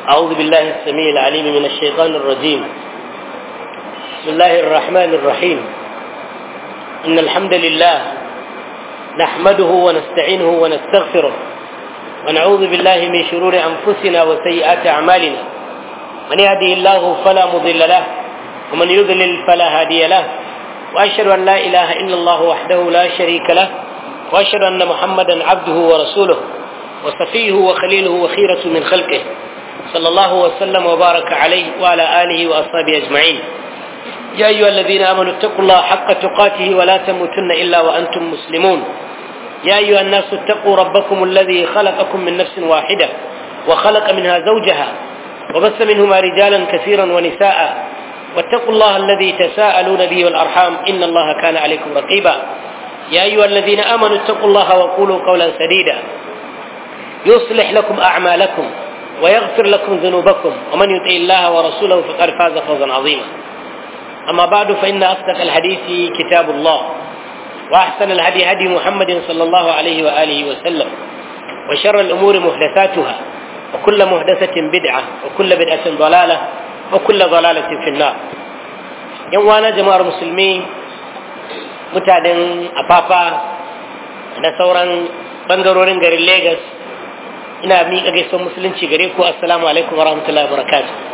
أعوذ بالله السميع العليم من الشيطان الرجيم بسم الله الرحمن الرحيم إن الحمد لله نحمده ونستعينه ونستغفره ونعوذ بالله من شرور أنفسنا وسيئات أعمالنا من يهده الله فلا مضل له ومن يضلل فلا هادي له وأشهد أن لا إله إلا الله وحده لا شريك له وأشهد أن محمدا عبده ورسوله وصفيه وخليله وخيرة من خلقه صلى الله وسلم وبارك عليه وعلى آله وأصحابه أجمعين يا أيها الذين آمنوا اتقوا الله حق تقاته ولا تموتن إلا وأنتم مسلمون يا أيها الناس اتقوا ربكم الذي خلقكم من نفس واحدة وخلق منها زوجها وبث منهما رجالا كثيرا ونساء واتقوا الله الذي تساءلون به والأرحام إن الله كان عليكم رقيبا يا أيها الذين آمنوا اتقوا الله وقولوا قولا سديدا يصلح لكم أعمالكم ويغفر لكم ذنوبكم ومن يطع الله ورسوله فقد فاز فوزا عظيما أما بعد فإن أصدق الحديث كتاب الله وأحسن الهدي هدي محمد صلى الله عليه وآله وسلم وشر الأمور محدثاتها وكل محدثة بدعة وكل بدعة ضلالة وكل ضلالة في النار يوانا جماعة المسلمين mutanen afafa da sauran bangarorin garin Legas ina miƙa gaisuwar musulunci gare ku assalamu alaikum wa rahmatullahi wa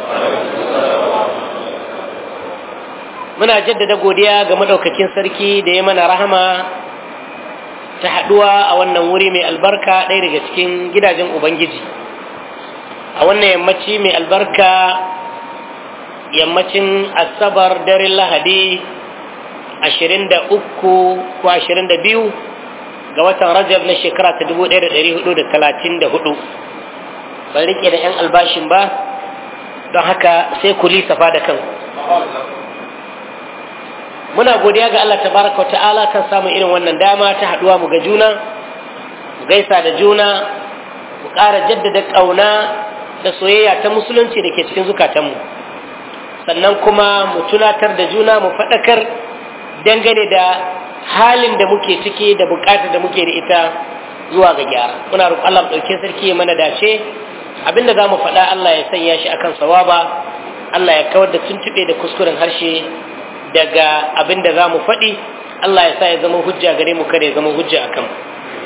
muna jaddada godiya ga madaukakin sarki da ya mana rahama ta haɗuwa a wannan wuri mai albarka ɗaya daga cikin gidajen ubangiji a wannan yammaci mai albarka yammacin asabar daren lahadi ashirin da uku ko ashirin da biyu ga watan rajab na shekara ta dubu ɗaya da ɗari hudu da talatin da hudu ban riƙe da 'yan albashin ba don haka sai ku lisafa da kanku muna godiya ga Allah tabaraka ta'ala kan samun irin wannan dama ta haɗuwa mu ga juna mu gaisa da juna mu ƙara jaddada ƙauna da soyayya ta musulunci da ke cikin zukatanmu sannan kuma mu tunatar da juna mu faɗakar dangane da halin da muke ciki da bukatar da muke da ita zuwa ga gyara muna roƙon Allah ɗauke sarki ya mana dace abinda za mu faɗa Allah ya sanya shi akan sawaba Allah ya kawar da tuntuɓe da kuskuren harshe daga abinda za mu faɗi Allah ya sa ya zama hujja gare mu kada ya zama hujja akan mu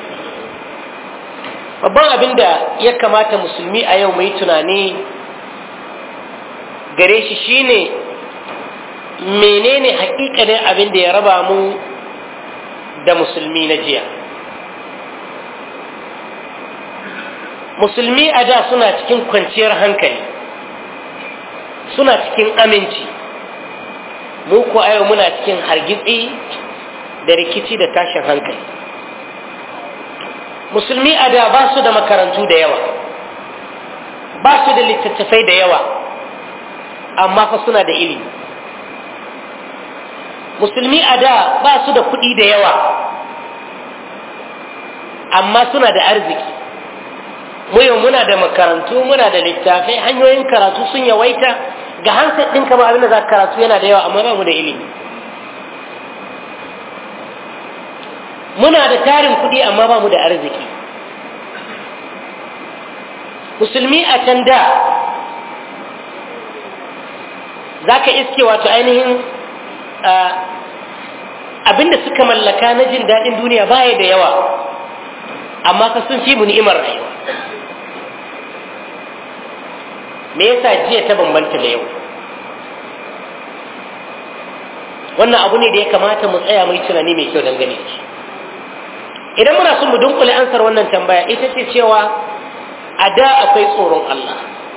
babban abin da ya kamata musulmi a yau mai tunani gare shi shine menene hakikanin abin da ya raba mu da musulmi na jiya musulmi a da suna cikin kwanciyar hankali suna cikin aminci mu ko a yau muna cikin hargitsi da rikici da tashin hankali musulmi a da ba su da makarantu da yawa ba su da littattafai da yawa amma fa suna da ilimi musulmi a da ba su da kuɗi da yawa amma suna da arziki muyo muna da makarantu muna da littafai hanyoyin karatu sun yawaita ga hansa ɗin kama abin da za karatu yana da yawa amma ba mu da ilimi muna da tarin kuɗi amma ba mu da arziki musulmi a can da za ka iske wato ainihin abinda suka mallaka na jin daɗin duniya baya da yawa amma ka sun fi mu ni'imar rayuwa me yasa jiya ta bambanta da yau wannan abu ne da ya kamata mu tsaya mai tunani mai kyau dangane da shi idan muna son mu dunkule ansar wannan tambaya ita ce cewa a da akwai tsoron Allah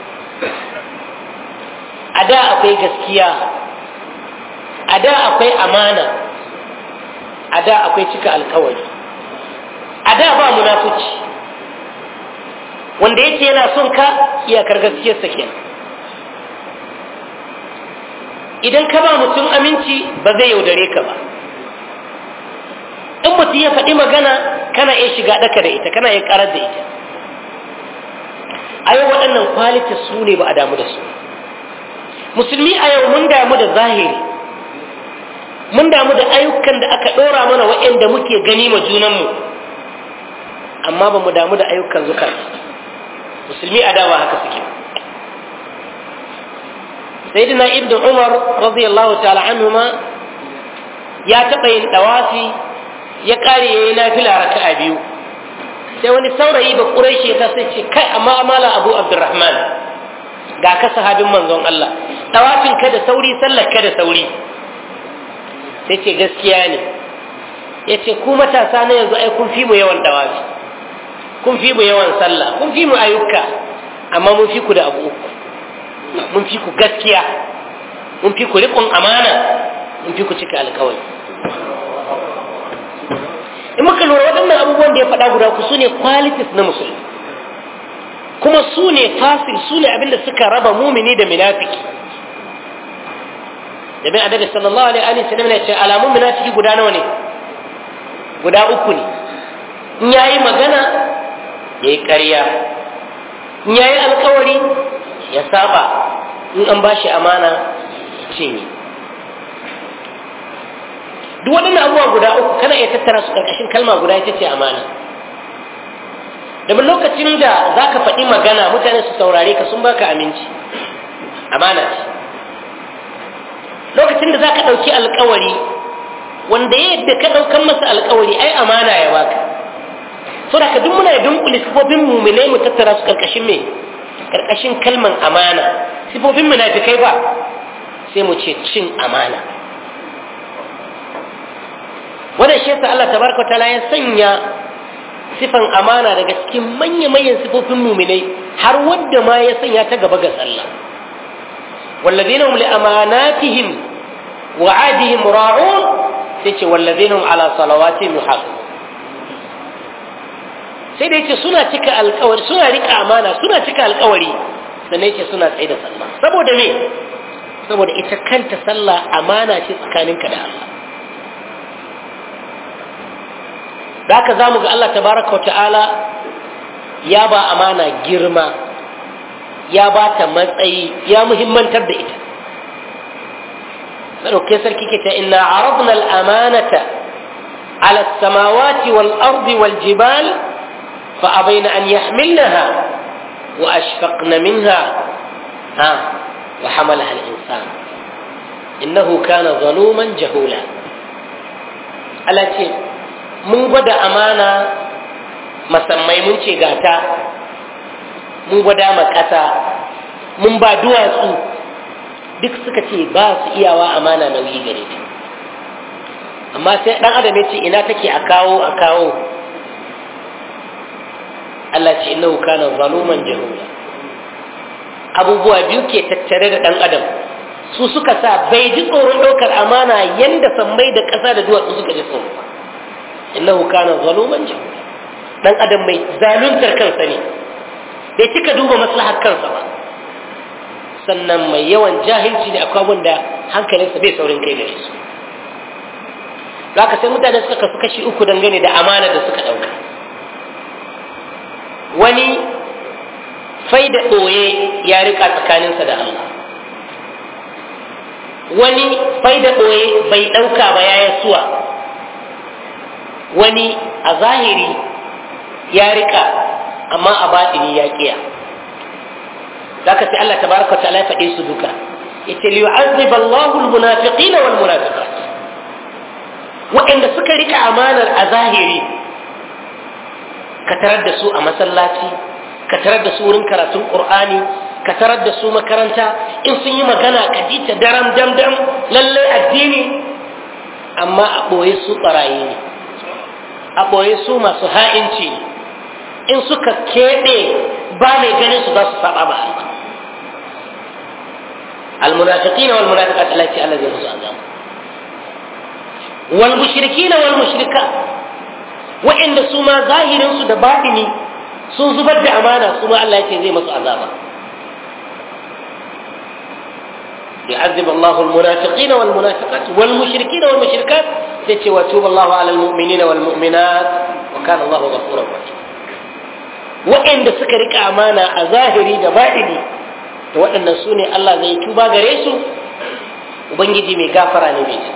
a da akwai gaskiya a da akwai amana a da akwai cika alkawari a da ba munafuci wanda yake yana son ka iyakar gaskiyarsa kenan idan ka ba mutum aminci ba zai yaudare ka ba in mutum ya faɗi magana kana iya shiga ɗaka da ita kana iya ƙarar da ita a yau waɗannan kwalita su ne ba a damu da su musulmi a yau mun damu da zahiri mun damu da ayyukan da aka ɗora mana waɗanda muke gani ma junanmu amma ba mu damu da ayyukan zukar musulmi a dawa haka suke sayyidina ibn umar radiyallahu ta'ala anhuma ya taɓa yin ɗawafi ya ƙare ya yi nafila raka'a biyu sai wani saurayi ba ƙuraishi ta sai ce kai amma amala abu abdurrahman ga ka sahabin manzon Allah ɗawafin ka da sauri sallar ka da sauri sai ce gaskiya ne ya ce ku matasa na yanzu ai kun fi mu yawan ɗawafi kun fi mu yawan sallah kun fi mu ayyuka amma mun fi ku da abu uku mun fi ku gaskiya mun fi ku riƙon amana mun fi ku cika alkawari in muka lura waɗannan abubuwan da ya faɗa guda ku su ne qualities na musulmi kuma su ne fasil su ne abinda suka raba mumini da munafiki da bin annabi sallallahu alaihi wa sallam ya ce alamun munafiki guda nawa ne guda uku ne in yayi magana yayi ƙarya in yayi alkawari ya saba in an bashi amana cinye duk waɗannan abubuwa guda uku kana iya tattara su ƙarƙashin kalma guda ita ce amana domin lokacin da za ka faɗi magana mutane su saurare ka sun baka aminci amana ce lokacin da za ka ɗauki alkawari wanda ya yadda ka ɗaukan masa alkawari ai amana ya baka so da ka duk muna dunkule sifofin muminai mu tattara su ƙarƙashin me ƙarƙashin kalman amana sifofin munafikai ba sai mu ce cin amana wannan shi yasa Allah tabaraka taala ya sanya sifan amana daga cikin manya manyan sifofin muminai har wadda ma ya sanya ta gaba ga sallah والذين هم لأماناتهم وعادهم راعون سيتي والذين هم على صلواتهم يحافظون sai da yace suna cika alkawari suna rika amana suna cika alkawari sannan yace suna tsaye da sallah saboda me saboda ita kanta sallah amana ce tsakaninka da Allah da haka za mu ga Allah tabaraka wa ta'ala ya ba amana girma ya ba ta matsayi ya muhimmantar da ita sadauke sarki ke ta inna aradna al-amanata ala as-samawati wal ardi wal jibal fa abaina an yahmilnaha wa ashfaqna minha ha wa hamalaha al-insan innahu kana zaluman jahula Allah ce mun gwada amana masammai mun ce gata mun gwada ma ƙasa mun ba duwatsu duk suka ce ba su iyawa amana nauyi gare ta amma sai ɗan adam ya ce ina take a kawo a kawo Allah ce innahu kana zaluman jahula abubuwa biyu ke tattare da ɗan adam su suka sa bai ji tsoron ɗaukar amana yanda sammai da ƙasa da duwatsu suka ji tsoro ba innahu kana zaluman jahula dan adam mai zaluntar kansa ne bai cika duba maslahar kansa ba sannan mai yawan jahilci ne akwai abin da hankalinsa bai saurin kai gare su zaka sai mutane suka kasu kashi uku dangane da amana da suka ɗauka wani faida ɓoye ya rika tsakaninsa da Allah wani faida ɓoye bai ɗauka ba ya suwa wani a zahiri ya rika amma a batini ya kiya zaka sai Allah tabaraka wa ta'ala ya faɗe su duka yace li yu'azzib Allahu al-munafiqin wal munafiqat waɗanda suka rika amanar a zahiri ka tarar da su a masallaci ka tarar da su wurin karatun Qur'ani ka tarar da su makaranta in sun yi magana ka ji ta daram dam dam lalle addini amma a ɓoye su ɓarayi ne a ɓoye su masu ha'inci in suka keɓe ba mai ganin su za su saba ba المنافقين والمنافقات التي الذي رزق عذاب والمشركين والمشركات وإن سما ظاهر سد باطني sun zubar da amana su ma Allah ya ce zai masu azaba يعذب الله المنافقين والمنافقات والمشركين والمشركات تتي وتوب الله على المؤمنين والمؤمنات وكان الله غفورا رحيما وإن سكرك أمانة أظاهري دبائني to waɗannan su ne Allah zai tuba gare su Ubangiji mai gafara ne mai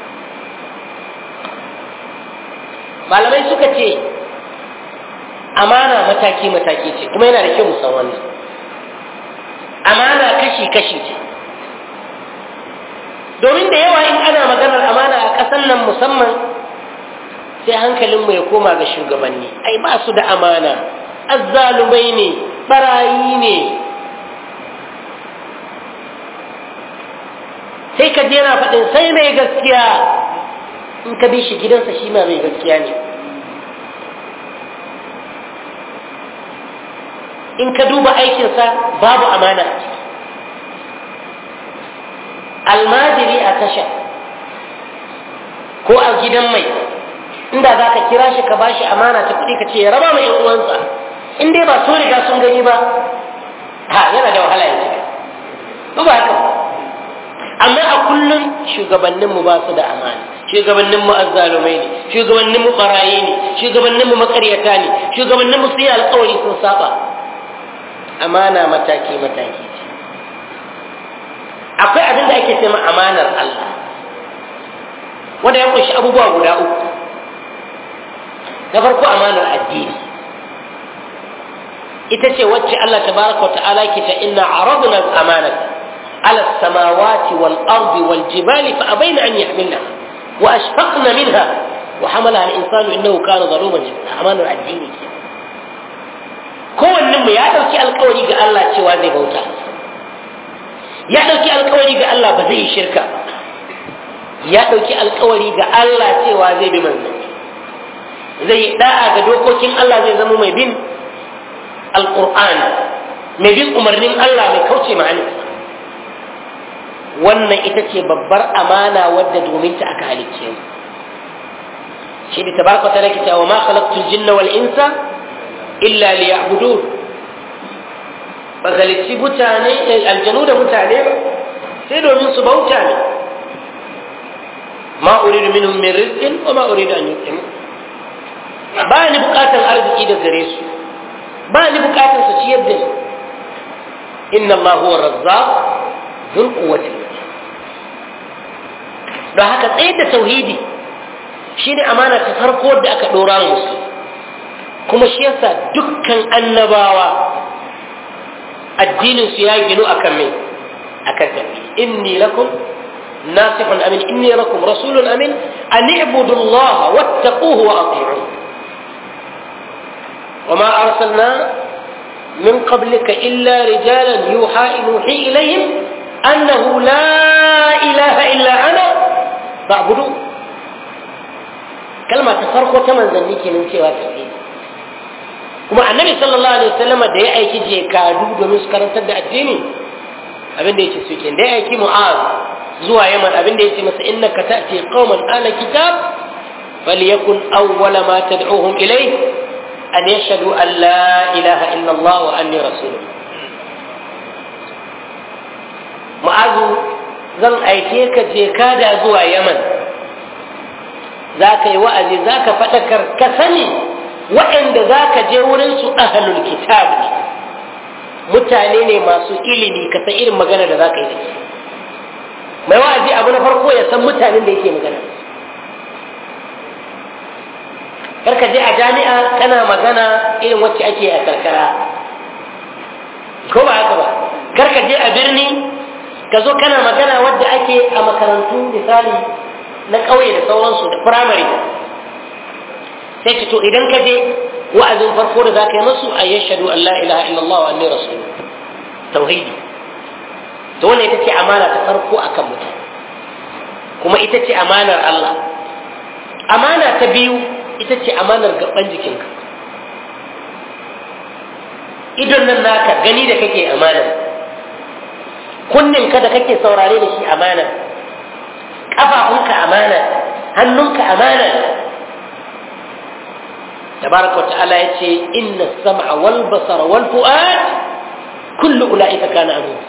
malamai suka ce amana mataki-mataki ce kuma yana da kyau musan wannan amana kashi-kashi ce domin da yawa in ana maganar amana a ƙasar nan musamman sai hankalinmu ya koma ga shugabanni ai ba su da amana azzalumai ne barayi ne sai ka je na faɗin sai mai gaskiya in ka bi shi gidansa shi ma mai gaskiya ne in ka duba aikinsa babu amana a ciki almajiri a tasha ko a gidan mai inda za ka kira shi ka ba shi amana ta kuɗi ka ce ya raba mai uwansa in dai ba so riga sun gani ba ha yana da wahala ya cika ba ba haka amma a kullum shugabanninmu ba su da amana shugabanninmu azzalumai ne shugabanninmu barayi ne shugabanninmu makaryata ne shugabanninmu su yi alkawari sun saba amana mataki mataki ce akwai abin da ake cema amanar Allah wanda ya kunshi abubuwa guda uku na farko amanar addini ita ce wacce Allah tabaraka wa ta'ala ke ta inna aradna al-amanata على السماوات والأرض والجبال فأبين أن يحملنها وأشفقن منها وحملها الإنسان إنه كان ظلوما جدا أمان الدين kowannen mu ya ɗauki alkawari ga Allah cewa zai bauta ya ɗauki alkawari ga Allah ba zai yi shirka ya ɗauki alkawari ga Allah cewa zai bi manzanni zai da'a ga dokokin Allah zai zama mai bin alƙur'ani mai bin umarnin Allah mai kauce ma'aninsa wannan ita ce babbar amana wadda domin ta aka halicce mu shi da tabaraka ta rake wa ma khalaqtul jinna wal insa illa liya'budun ba halicci mutane aljanu da mutane ba sai domin su bauta ne ma uridu minhum min rizqin wa ma uridu an yuqimu ba ni bukatar arziki da gare su ba ni bukatar su ciyar da ni inna Allah huwa razzaq dhul quwwati don haka tsayar da tauhidi shi ne amana ta farko da aka ɗora musu kuma shi yasa dukkan annabawa addininsu ya ginu a kan mai a kan tauhidi inni lakum nasihun amin inni lakum rasulun amin an i'budu Allah wattaquhu wa ati'un وما أرسلنا من قبلك إلا رجالا يوحى يوحي إليهم أنه لا إله إلا أنا فاعبدوا كلمة تفرق وتمن ذنيك من سوى توحيد kuma annabi sallallahu alaihi wasallama da ya aiki je kadu domin su karantar da addini abin da yake suke da ya aiki mu'az zuwa yaman abin da yake masa innaka ta'ti qauman ala kitab falyakun awwala ma tad'uhum ilayh an yashhadu an la ilaha illa allah wa anni rasuluh mu'azu zan aike ka je kada zuwa yaman za ka yi wa'azi za ka faɗakar ka sani waɗanda za ka je wurinsu ahalul kitab ne mutane ne masu ilimi ka san irin magana da za ka yi da su mai wa'azi abu na farko ya san mutanen da yake magana kar ka je a jami'a kana magana irin wacce ake a karkara ko ba haka ba kar ka je a birni ka zo kana magana wadda ake a makarantu misali na ƙauye da sauransu da firamare sai ce to idan ka je wa'azin farko da za ka yi masu a yashadu an la ilaha illallah wa anni rasul tauhidi to wannan ita ce amana ta farko akan mutane kuma ita ce amanar Allah amana ta biyu ita ce amanar gaban jikinka idon nan naka gani da kake amana kunninka da kake saurare da shi amana ƙafafunka amana hannunka amana tabaraka wa ta'ala ya ce inna sam'a wal basara wal fu'ad kullu ula'ika kana anhu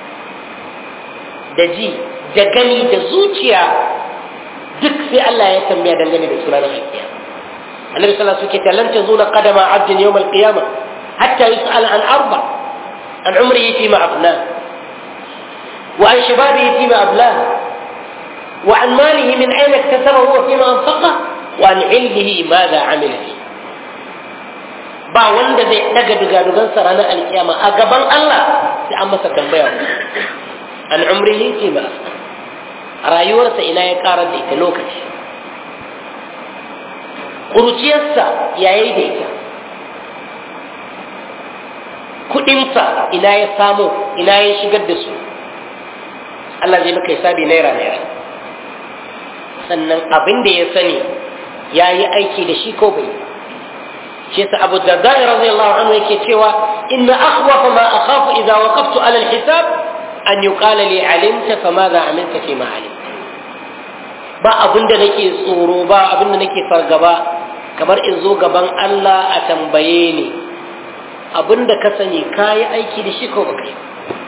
da ji da gani da zuciya duk sai Allah ya tambaya dangane da sunan alkiyama annabi sallallahu alaihi wasallam lan tazula qadama 'abdin yawm al-qiyamah hatta yus'al an arba an umrihi fima afnah وعن شبابه فيما أبلاه وعن ماله من أين اكتسبه وفيما أنفقه وعن علمه ماذا عمل فيه ba wanda zai daga dugadugansa ranar alkiyama a gaban Allah sai an masa tambaya an umrihi fi ma rayuwarsa ina ya karar da ita lokaci ƙuruciyarsa ya yi da ita kuɗinsa ina ya samu ina ya shigar da su Allah zai maka hisabi naira naira sannan abin da ya sani ya yi aiki da shi ko bai shi yasa Abu Darda radiyallahu anhu yake cewa inna akhwafa ma akhafu idza waqaftu ala al-hisab an yuqala li alimta fa madha amilta fi ma alimta ba abin da nake tsoro ba abin da nake fargaba kamar in zo gaban Allah a tambaye ni abin da ka sani ka yi aiki da shi ko baka yi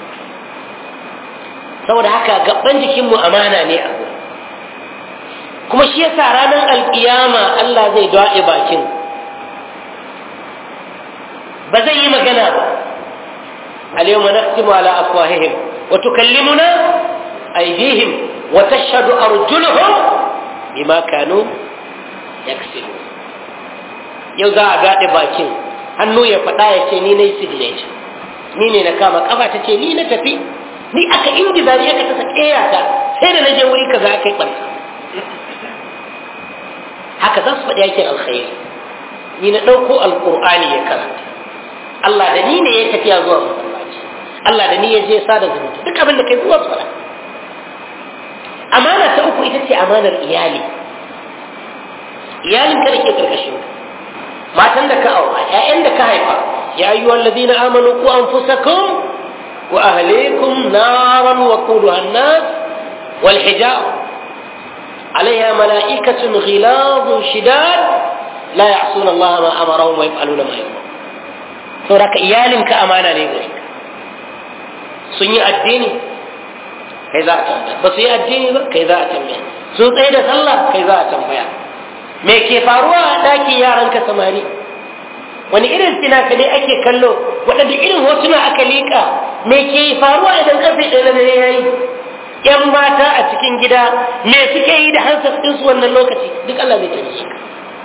saboda haka gaban jikinmu amana ne a gurin kuma shi yasa ranar alkiyama Allah zai daɗe bakin ba zai yi magana ba اليوم نختم على أفواههم وتكلمنا أيديهم وتشهد أرجلهم بما كانوا يكسبون yau za a gaɗe bakin hannu ya faɗa ya ce ni na yi signature ni ne na kama ƙafa ta ce ni na tafi ni aka ingiza ni aka tasa ƙeyata sai da na je wuri kaza aka yi ɓarka haka za su faɗi yakin alkhairi ni na ɗauko alƙur'ani ya karanta Allah da ni ne ya tafiya zuwa masallaci Allah da ni ya je sada zumunta duk abin da kai zuwa su faɗa amana ta uku ita ce amanar iyali iyalin ka da ke karkashin ka matan da ka aura ƴaƴan da ka haifa ya ayyuhal ladina amanu ku anfusakum wa ahlikum naran wa quduha an-nas wal hijab عليها ملائكة غلاظ شداد لا يعصون الله ما أمرهم ويفعلون ما يؤمرون saboda iyalinka amana ne gare ka sun yi addini kai za a tambaya ba su yi addini ba kai za a tambaya sun tsaye da sallah kai za a tambaya me ke faruwa a ɗakin yaranka samari wani irin fina-finai ake kallo waɗanda irin hotuna aka liƙa me ke faruwa idan ƙarfe ɗaya na dare ya yi ‘yan mata a cikin gida me suke yi da hansar ɗinsu wannan lokaci duk Allah zai tare su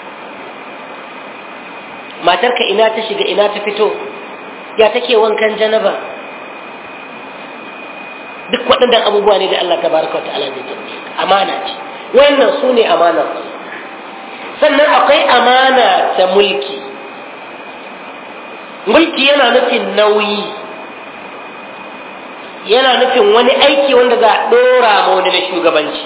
matarka ina ta shiga ina ta fito ya take wankan janaba duk waɗannan abubuwa ne da Allah ta baraka wa ta'ala zai tare amana ce wannan su ne amanar sannan akwai amana ta mulki mulki yana nufin nauyi yana nufin wani aiki wanda za a ɗora ma wani na shugabanci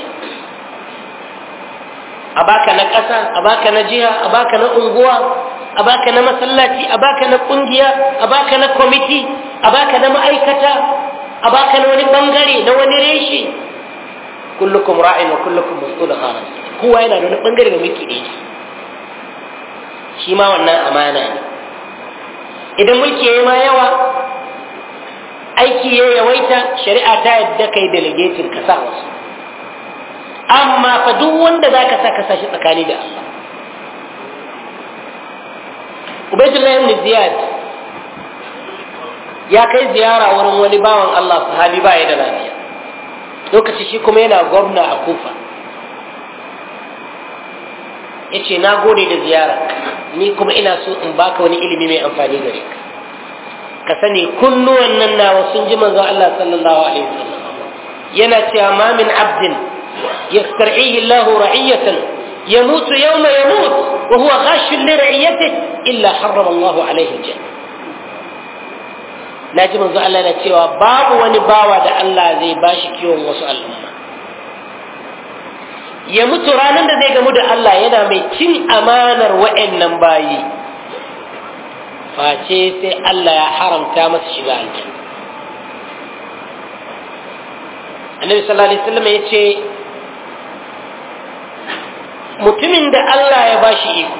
a baka na ƙasa a baka na jiha a baka na unguwa a baka na masallaci a baka na ƙungiya a baka na kwamiti a baka na ma'aikata a baka na wani bangare na wani reshe kullukum ra'in wa kullukum mas'ulun an kowa yana da wani bangare da mulki da yake shi ma wannan amana ne idan mulki ya yi ma yawa aiki ya yawaita shari'a ta yadda kai delegating ka sa wasu amma fa duk wanda za ka sa ka sa shi tsakani da Allah Ubaidullah ibn Ziyad ya kai ziyara wurin wani bawan Allah sahabi ba ya da lafiya lokaci shi kuma yana gwamna a Kufa ya ce na gode da ziyara ni kuma ina so in baka wani ilimi mai amfani gare ka ka sani kunnuwan nan nawa sun ji manzon Allah sallallahu alaihi wasallam yana cewa ma min abdin yastar'ihi Allah ra'iyatan يموت يوم يموت وهو غاش لرعيته إلا حرم الله عليه الجنة naji manzo Allah na cewa babu wani bawa da Allah zai bashi kiwon wasu al'umma ya mutu ranar da zai gamu da Allah yana mai cin amanar wa'annan bayi face sai Allah ya haramta masa shiga aljanna annabi sallallahu alaihi wasallam ya ce mutumin da Allah ya bashi iko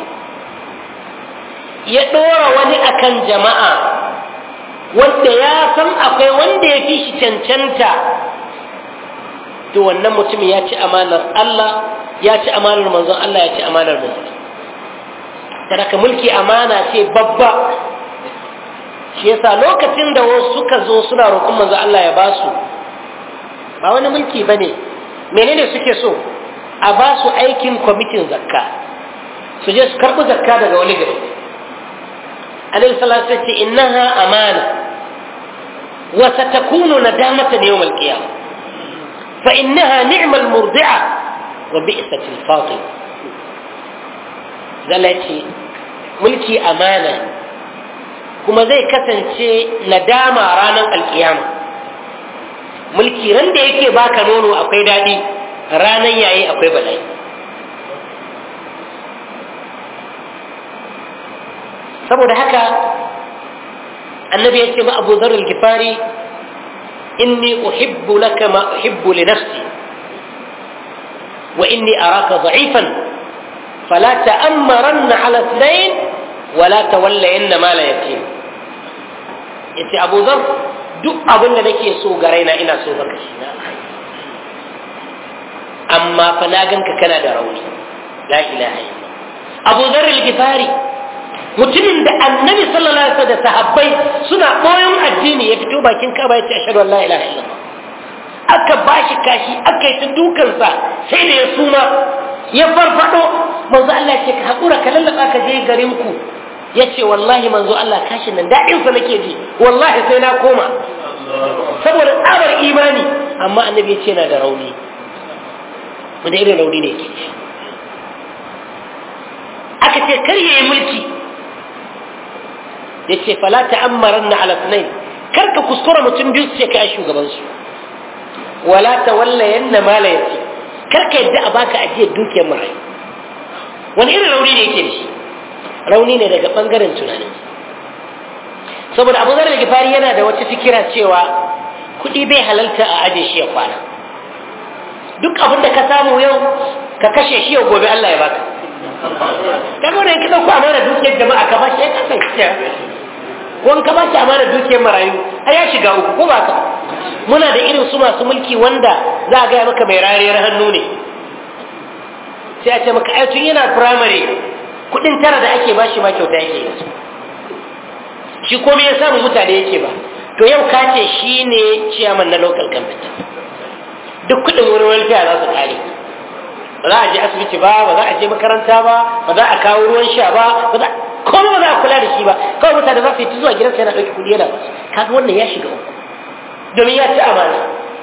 ya ɗora wani akan jama'a wanda ya san akwai wanda ya fi shi cancanta to wannan mutumin ya ci amanar Allah ya ci amanar manzon Allah ya ci amanar manzon sadaka mulki amana ce babba shi yasa lokacin da wasu suka zo suna roƙon manzon Allah ya basu ba wani mulki bane menene suke so a ba su aikin kwamitin zakka su je su karɓi zakka daga wani gari alaihi salatu ce innaha amana wa satakunu nadamatan yawm al-qiyamah fa innaha ni'mal murdi'a wa bi'satil fatima zalla ce mulki amana kuma zai kasance nadama ranar alkiyama mulki ran da yake baka nono akwai daɗi ranar yayi akwai bala'i saboda haka annabi ya ce ma abu zar al-gifari inni uhibbu laka ma uhibbu li nafsi wa inni araka da'ifan fala ta'ammaranna ala ithnain wala tawallayanna ma la yatim yace abu zar duk abin da nake so ga raina ina so baka shi na amma fa na ganka kana da rauni la ilaha illa abu zar al-gifari mutumin da annabi sallallahu alaihi wasallam da sahabbai suna boyon addini ya fito bakin kaba ya ce ashhadu an la ilaha illallah aka bashi kashi aka yi ta dukansa sai da ya suma ya farfado manzo Allah ya ce ka hakura ka lallaba ka je garin ku ya ce wallahi manzo Allah kashin nan daɗin sa nake ji wallahi sai na koma saboda tsabar imani amma annabi ya ce na da rauni wanda irin rauni ne yake aka ce kar ya yi mulki ya ce fala ta'ammaran na alasnai kar ka kuskura mutum biyu su ce kai shugaban su wala ta walla yanna mala yace kar ka yadda a baka ajiyar dukiyar marayu wani irin rauni ne yake da shi rauni ne daga bangaren tunanin saboda abu zarar gifari yana da wata fikira cewa kuɗi bai halalta a aje shi ya kwana duk abin da ka samu yau ka kashe shi yau gobe Allah ya baka kaga wannan ka dauko amana dukiyar jama'a ka bashi ya kasance ko ka bashi amana dukiyar marayu ai ya shiga uku ko ba ka muna da irin su masu mulki wanda za a gaya maka mai rariyar hannu ne sai a ce maka ai tun yana firamare kudin tara da ake bashi ma kyauta yake yi shi komai ya samu mutane yake ba to yau ka ce shi ne ciyaman na local government duk kudin wurin welfare za su kare ba za a je asibiti ba ba za a je makaranta ba ba za a kawo ruwan sha ba ba za komai ba za a kula da shi ba kawai mutane za su yi ta zuwa gidansa yana ɗauki kuɗi yana basu kaga wannan ya shiga uku domin ya ci amana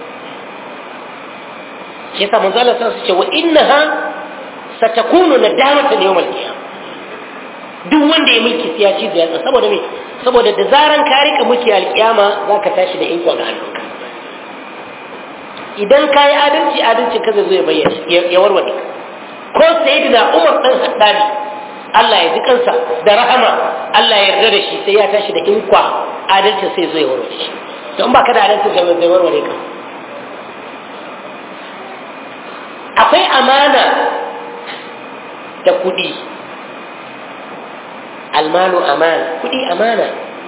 shi yasa manzo Allah sun ce wa innaha satakunu nadamatan yawmal qiyamah duk wanda ya mulki sai ya ci da yatsa saboda me saboda da zaran ka rika mulki alkiyama zaka tashi da iko ga hannunka idan ka yi adalci adalci ka zai zo ya bayyana ya warware ko sayyidina Umar dan Hattabi Allah ya ji kansa da rahama Allah ya yarda da shi sai ya tashi da inkwa adalci sai zo ya warware shi to in baka da adalci ga zai warware ka akwai amana da kuɗi almalu amana kuɗi amana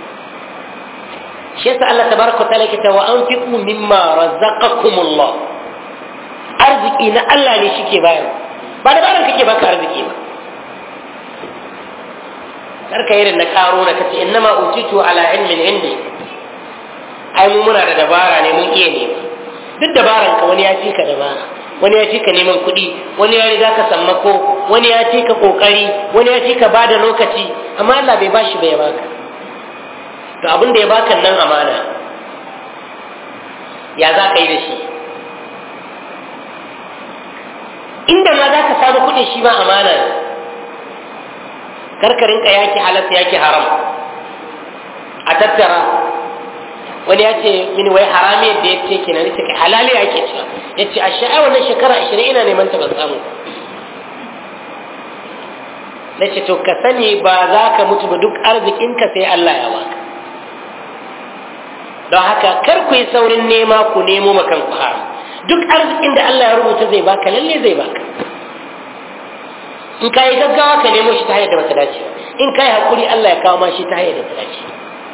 shi yasa Allah tabaraka ta'ala ke ta wa anfiqu mimma razaqakumullah arziki na Allah ne shike bayar ba da baran kake baka arziki ba karka irin na karo na kace innama utitu ala ilmin indi ai mu muna da dabara ne mun iya ne duk dabaran ka wani ya fi ka dabara wani ya fi ka neman kuɗi wani ya riga ka sammako wani ya fi ka kokari wani ya fi ka bada lokaci amma Allah bai bashi bai baka to abin da ya baka nan amana ya za ka yi da shi inda ma za ka samu kuɗin shi ma amana ne karkarin ka yaki halatta yaki haram a tattara wani ya ce mini wai harami yadda ya ce kenan ya ce kai halali ya ke cewa ya ce a sha'a wannan shekara ashirin ina neman ta ban samu na ce to ka sani ba za ka mutu ba duk arzikinka sai Allah ya baka don haka kar ku yi saurin nema ku nemo makan ku haram duk arzikin da Allah ya rubuta zai baka lalle zai baka in ka yi gaggawa ka nemo shi ta hanyar da bata dace in ka yi haƙuri Allah ya kawo ma shi ta hanyar da bata dace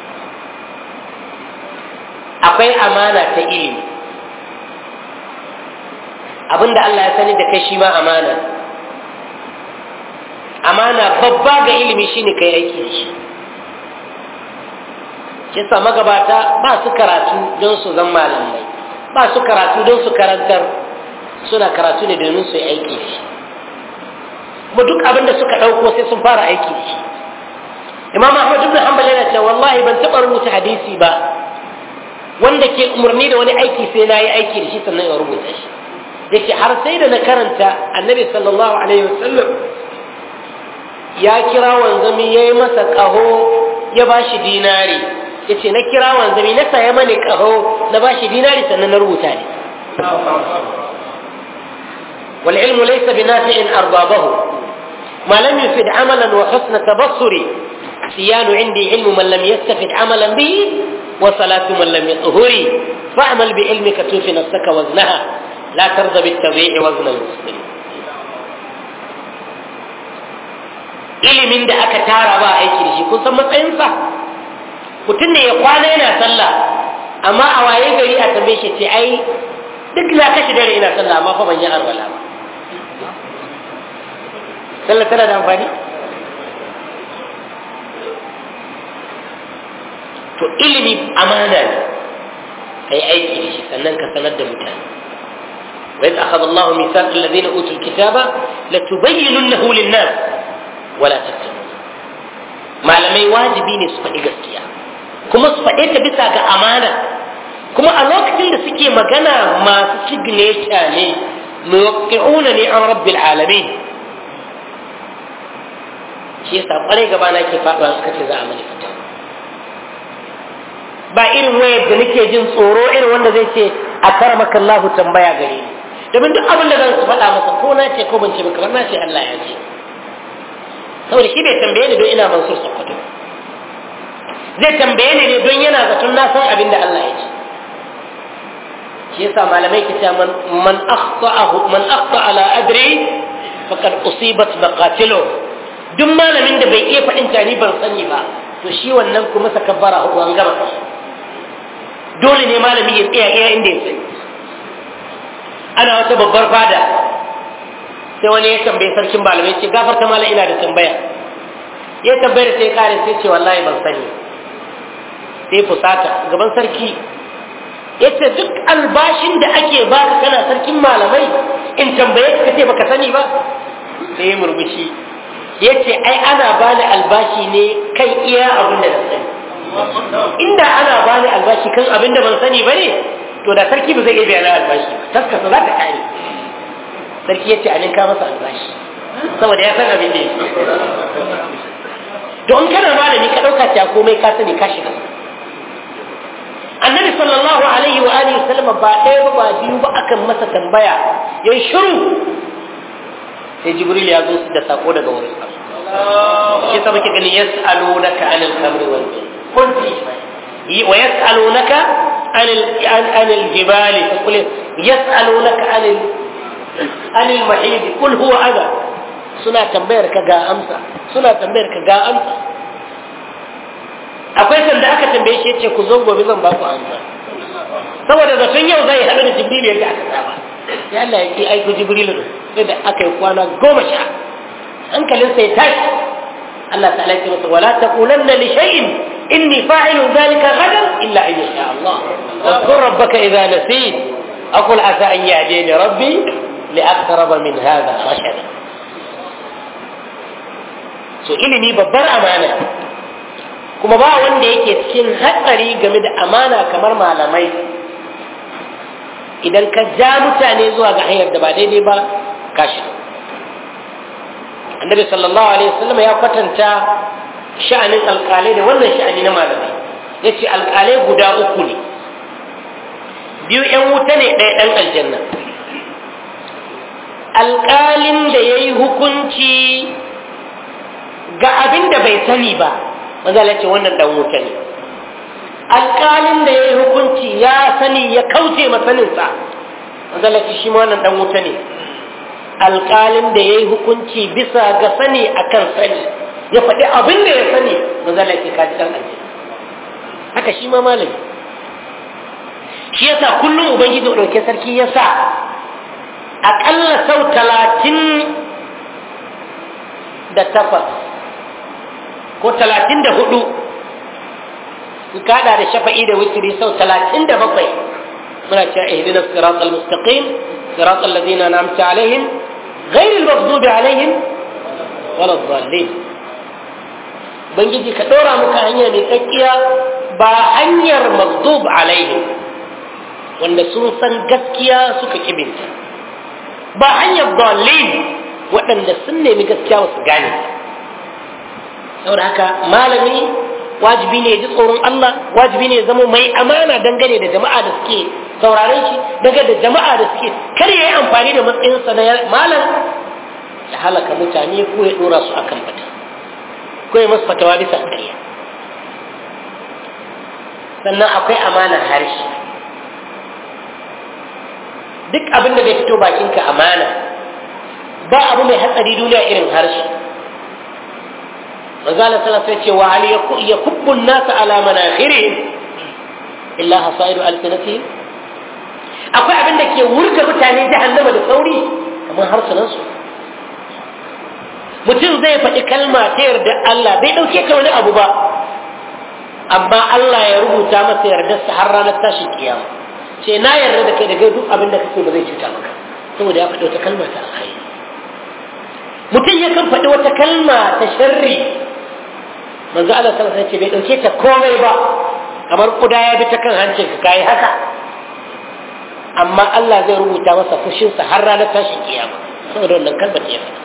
akwai amana ta ilimi abinda Allah ya sani da kai shi ma amana amana babba ga ilimi shine kai aiki da shi kisa magabata ba su karatu don su zan malamai ba su karatu don su karantar suna karatu ne domin su yi aiki da shi kuma duk abin da suka ɗauko sai sun fara aiki da shi imam ahmad ibn hanbal yana cewa wallahi ban taɓa rubuta hadisi ba wanda ke umarni da wani aiki sai na yi aiki da shi sannan ya rubuta shi da ke har sai da na karanta annabi sallallahu alaihi wasallam ya kira wanzami ya yi masa ƙaho ya ba shi dinari ya ce na kira wanzami na saya mani ƙaho na ba shi dinari sannan na rubuta ne والعلم ليس بنافع أربابه ما لم يفد عملا وحسن تبصري سيان عندي علم من لم يستفد عملا به وصلاة من لم يطهري فاعمل بعلمك توفي نفسك وزنها لا ترضى بالتضييع وزن المسلمين ilimin da aka tara ba aiki da shi kun san matsayinsa mutum ne ya kwana yana sallah amma a waye gari a tambaye shi ce ai duk na kashe dare ina sallah amma fa ban yi arwala ba sallah tana da amfani to ilimi amana ne kai aiki da shi sannan ka sanar da mutane وإذ أخذ الله ميثاق الذين أوتوا الكتاب لتبيننه للناس ولا تكتمون ما لم يواجبين سفدي gaskiya kuma su faɗe ta bisa ga amana kuma a lokacin da suke magana masu signature ne muwaqqi'una ne an rabbil alamin shi yasa kwarai gaba na ke faɗuwa suka ce za a mani fita ba irin wayar da nake jin tsoro irin wanda zai ce a karamaka Allah tambaya gare ni domin duk abin da zan su faɗa masa ko na ce ko ban ce ba kamar na ce Allah ya ce saboda shi bai tambaye ni don ina mansur sokoto zai tambaye ni ne don yana zaton na san abin da Allah ya ce shi yasa malamai ke cewa man man akhta'ahu man akhta ala adri faqad usibat maqatilu duk malamin da bai iya faɗin tani ban sani ba to shi wannan kuma sa kabbara hudu an gama dole ne malami ya tsaya iya inda ya sani ana wata babbar fada sai wani ya tambayi sarkin malamai ce gafarta malam ina da tambaya ya tambayar sai kare sai ce wallahi ban sani sai fusata gaban sarki ya ce duk albashin da ake baka kana sarkin malamai in tambaye ka ce baka sani ba sai murmushi ya ce ai ana bani albashi ne kan iya abin da na sani inda ana bani albashi kan abin da ban sani ba ne to da sarki ba zai iya biya na albashi taskasa za ta kare sarki ya ce a ninka masa albashi saboda ya san abin da ya to in kana malami ka ɗauka ta komai ka sani ka shiga annabi sallallahu alaihi wa alihi wasallam ba ɗaya ba ba biyu ba akan masa tambaya ya yi shiru sai jibril ya zo su da sako daga wurin sa shi sa muke gani yas'alunaka anil khamri wal qul wa yas'alunaka anil anil jibali qul yas'alunaka anil anil mahid qul huwa adha suna tambayar ka ga amsa suna tambayar ka ga amsa akwai sanda aka tambaye shi yace ku zo gobe zan ba ku amsa saboda zaton yau zai haɗu da jibril yadda aka saba sai Allah ya ki aiko jibril sai da aka yi kwana goma sha hankalin sai tashi Allah ta'ala ya ce masa wala taqulanna li shay'in inni fa'ilu dhalika ghadan illa an yasha Allah واذكر ربك إذا نسيت أقول عسى أن يهديني ربي لأقرب من هذا رشدا so ilimi babbar amana kuma ba wanda yake cikin hatsari game da amana kamar malamai idan ka ja mutane zuwa ga hanyar da ba daidai ba ka shiga annabi sallallahu alaihi wasallam ya kwatanta sha'anin alkalai da wannan sha'ani na malamai ya ce alkalai guda uku ne biyu 'yan wuta ne ɗaya ɗan aljanna alkalin da ya yi hukunci ga abin da bai sani ba maza ce wannan dan wuta ne alƙalin da ya yi hukunci ya sani ya kauce masaninsa maza ce shi ma wannan dan wuta ne alƙalin da ya yi hukunci bisa ga sani akan sani ya faɗi abin da ya sani maza ce kaji dan aljanna haka shi ma malami shi yasa kullum ubangiji ɗauke sarki ya sa aƙalla sau talatin da takwas ko talatin da hudu in kada da shafa'i da witiri sau talatin da bakwai muna cewa ihdina sirat al-mustaqim sirat alladhina an'amta alaihim غير المغضوب عليهم ولا الضالين bangiji ka ɗora muka hanya mai kakkiya ba hanyar maghdub alaihim wanda sun san gaskiya suka kibinta ba hanyar dalil waɗanda sun nemi gaskiya wasu gane saboda haka malami wajibi ne ya ji tsoron Allah wajibi ne ya zama mai amana dangane da jama'a da suke sauraron shi dangane da jama'a da suke kar ya yi amfani da matsayinsa na malam ya halaka mutane ko ya dora su akan bata ko ya masu fatawa bisa ƙarya sannan akwai amanar harshe duk abin da bai fito bakinka amana ba abu mai hatsari duniya irin harshe manzala sallallahu alaihi ce wa hal yakubbu an-nas ala manakhirihim illa hasaidu alsinatihim akwai abin da ke wurga mutane jahannama da sauri kamar harsunan su mutum zai faɗi kalma ta yarda Allah bai ɗauke ka wani abu ba amma Allah ya rubuta masa yardarsa har ranar tashin kiyama ce na yarda da kai daga duk abin da kake ba zai cuta maka saboda ya faɗi wata kalma ta alkhairi mutum yakan faɗi wata kalma ta sharri manzo Allah sallallahu alaihi wasallam bai dauke ta komai ba kamar kuda ya bi ta kan hancin ka kai haka amma Allah zai rubuta masa fushin sa har ranar tashin kiyama saboda wannan kalmar da ya faɗa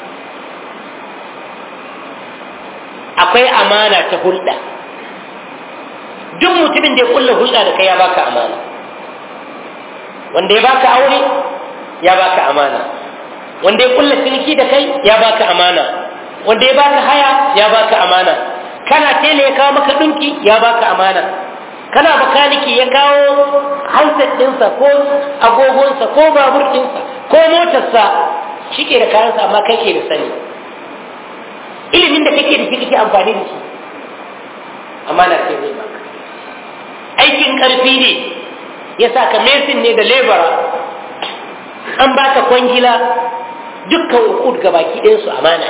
akwai amana ta hulɗa duk mutumin da ya kulla hulɗa da kai ya baka amana wanda ya baka aure ya baka amana wanda ya kulla ciniki da kai ya baka amana wanda ya baka haya ya baka amana kana tele ya kawo maka dinki ya baka amana kana bakaniki ya kawo handset ɗinsa ko agogonsa ko babur ɗinsa ko motarsa shi ke da kayansa amma kai ke da sani ilimin da kake da shi kake amfani da shi amana ce zai baka aikin ƙarfi ne ya sa ka mesin ne da lebara an baka kwangila dukkan ukud ga baki ɗinsu amana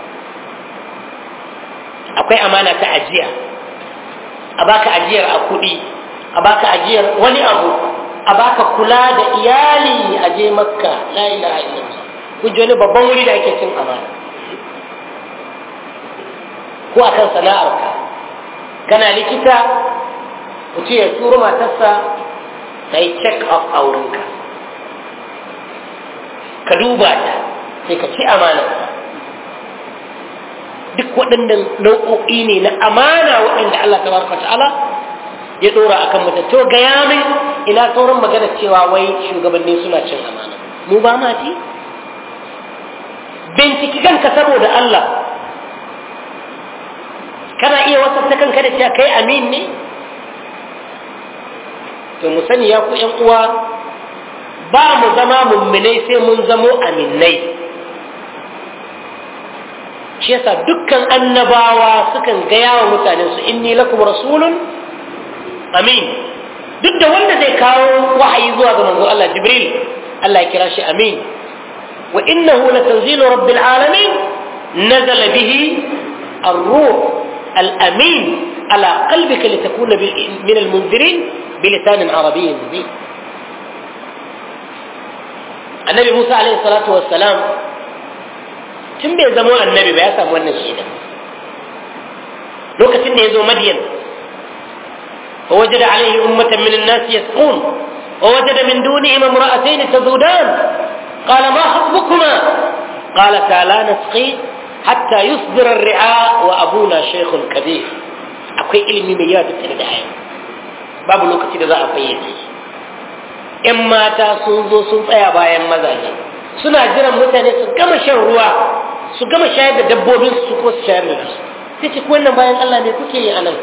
akwai amana ta ajiya a baka ajiyar a kuɗi a baka ajiyar wani abu a baka kula da iyali a je makka la ilaha illallah kun ji wani babban wuri da ake cin amana ko akan sana'arka kana likita mutum ya turo matarsa ta yi check up a wurinka ka duba ta sai ka ci amana duk waɗannan nau'o'i ne na amana waɗanda Allah ta baraka ta'ala ya ɗora akan mutum to ga yamin ina sauran magana cewa wai shugabanni suna cin amana mu ba ma ci binciki kanka saboda Allah kana iya wasafta kanka da cewa kai amin ne to mu sani ya ku ƴan uwa ba mu zama mumminai sai mun zamo aminai shi yasa dukkan annabawa sukan gaya wa mutanensu inni lakum rasulun amin duk da wanda zai kawo wahayi zuwa ga manzo Allah Jibril Allah ya kira shi amin wa innahu latanzilu rabbil alamin nazala bihi ar-ruh al-amin ala qalbika litakuna min al-munzirin بلسان عربي مبين النبي موسى عليه الصلاة والسلام tun bai zamo annabi ba ya samu wannan shaida lokacin da ya zo madiyan wa wajada alaihi ummatan min an-nas yasqun wa wajada min dunihim imra'atayn tazudan qala ma hasbukuma qalata la nasqi hatta yusdira ar-ri'a wa abuna shaykhun kabir akwai ilimi mai yawa tattare da ayyuka babu lokaci da za a fayyace ‘yan mata sun zo sun tsaya bayan mazaje suna jiran mutane su gama shan ruwa su gama shayar da dabbobin su ko su shayar da su sai ce wannan bayan Allah ne kuke yi anan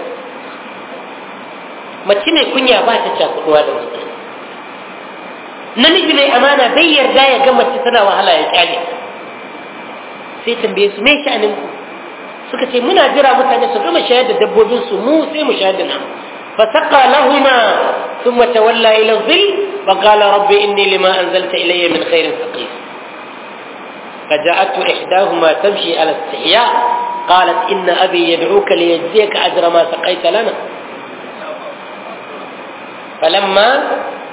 mace mai kunya ba ta cakuduwa da mutane namiji mai amana bai yarda ya ga mace tana wahala ya kyale sai tambaye su me sha'anin ku suka ce muna jira mutane su gama shayar da dabbobin su mu sai mu shayar da namu فسقى لهما ثم تولى إلى الظل وقال رب إني لما أنزلت إلي من خير فقير فجاءته إحداهما تمشي على استحياء قالت إن أبي يدعوك ليجزيك أجر ما سقيت لنا فلما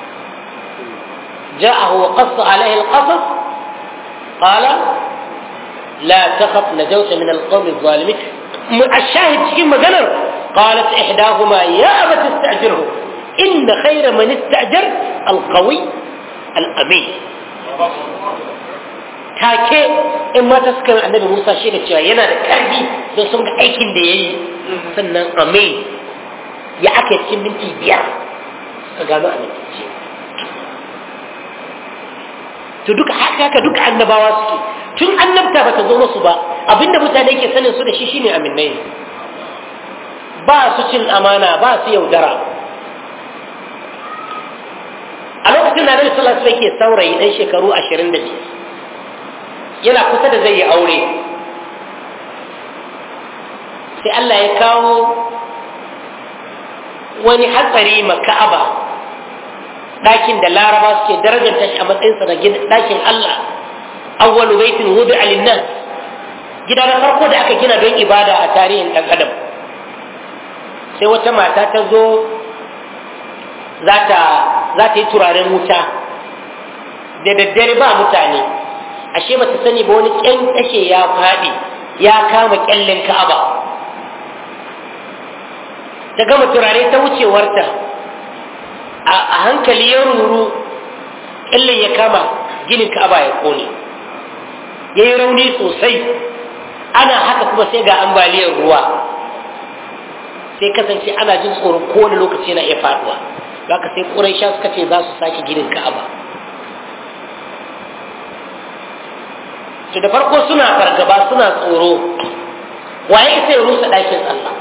جاءه وقص عليه القصص قال لا تخف نجوت من القوم الظالمين الشاهد شيء مجنر قالت إحداهما يا أبت استأجره إن خير من استأجر alqawi al'amin take in mata suka yi annabi musa shi da cewa yana da ƙarfi don sun ga aikin da ya yi sannan amin ya aka cikin minti biyar suka gano amintacce to duka haka haka duka annabawa suke tun annabta ba ta zo musu ba abinda mutane ke sanin su da shi shine aminai ba su cin amana ba su yaudara a lokacin da Nabi sallallahu alaihi ke saurayi dan shekaru 25 yana kusa da zai yi aure sai Allah ya kawo wani hatsari ma Ka'aba ɗakin da Laraba suke darajanta shi a matsayinsa na ɗakin Allah awwalu baitin wudu alinnas gida na farko da aka gina don ibada a tarihin ɗan adam sai wata mata ta zo za ta yi turaren wuta da daddare ba mutane ashe ba ta sani ba wani ƙyan ƙashe ya faɗi ya kama ƙyallen ka'aba ta gama turare ta wucewarta a hankali ya ruru ƙyallen ya kama ginin ka'aba ya ƙone ya yi rauni sosai ana haka kuma sai ga ambaliyar ruwa sai kasance ana jin tsoron kowane lokaci na iya faɗuwa ka sai ƙuraisha suka ce za su sake ginin ka'aba to da farko suna fargaba suna tsoro waye sai rusa ɗakin Allah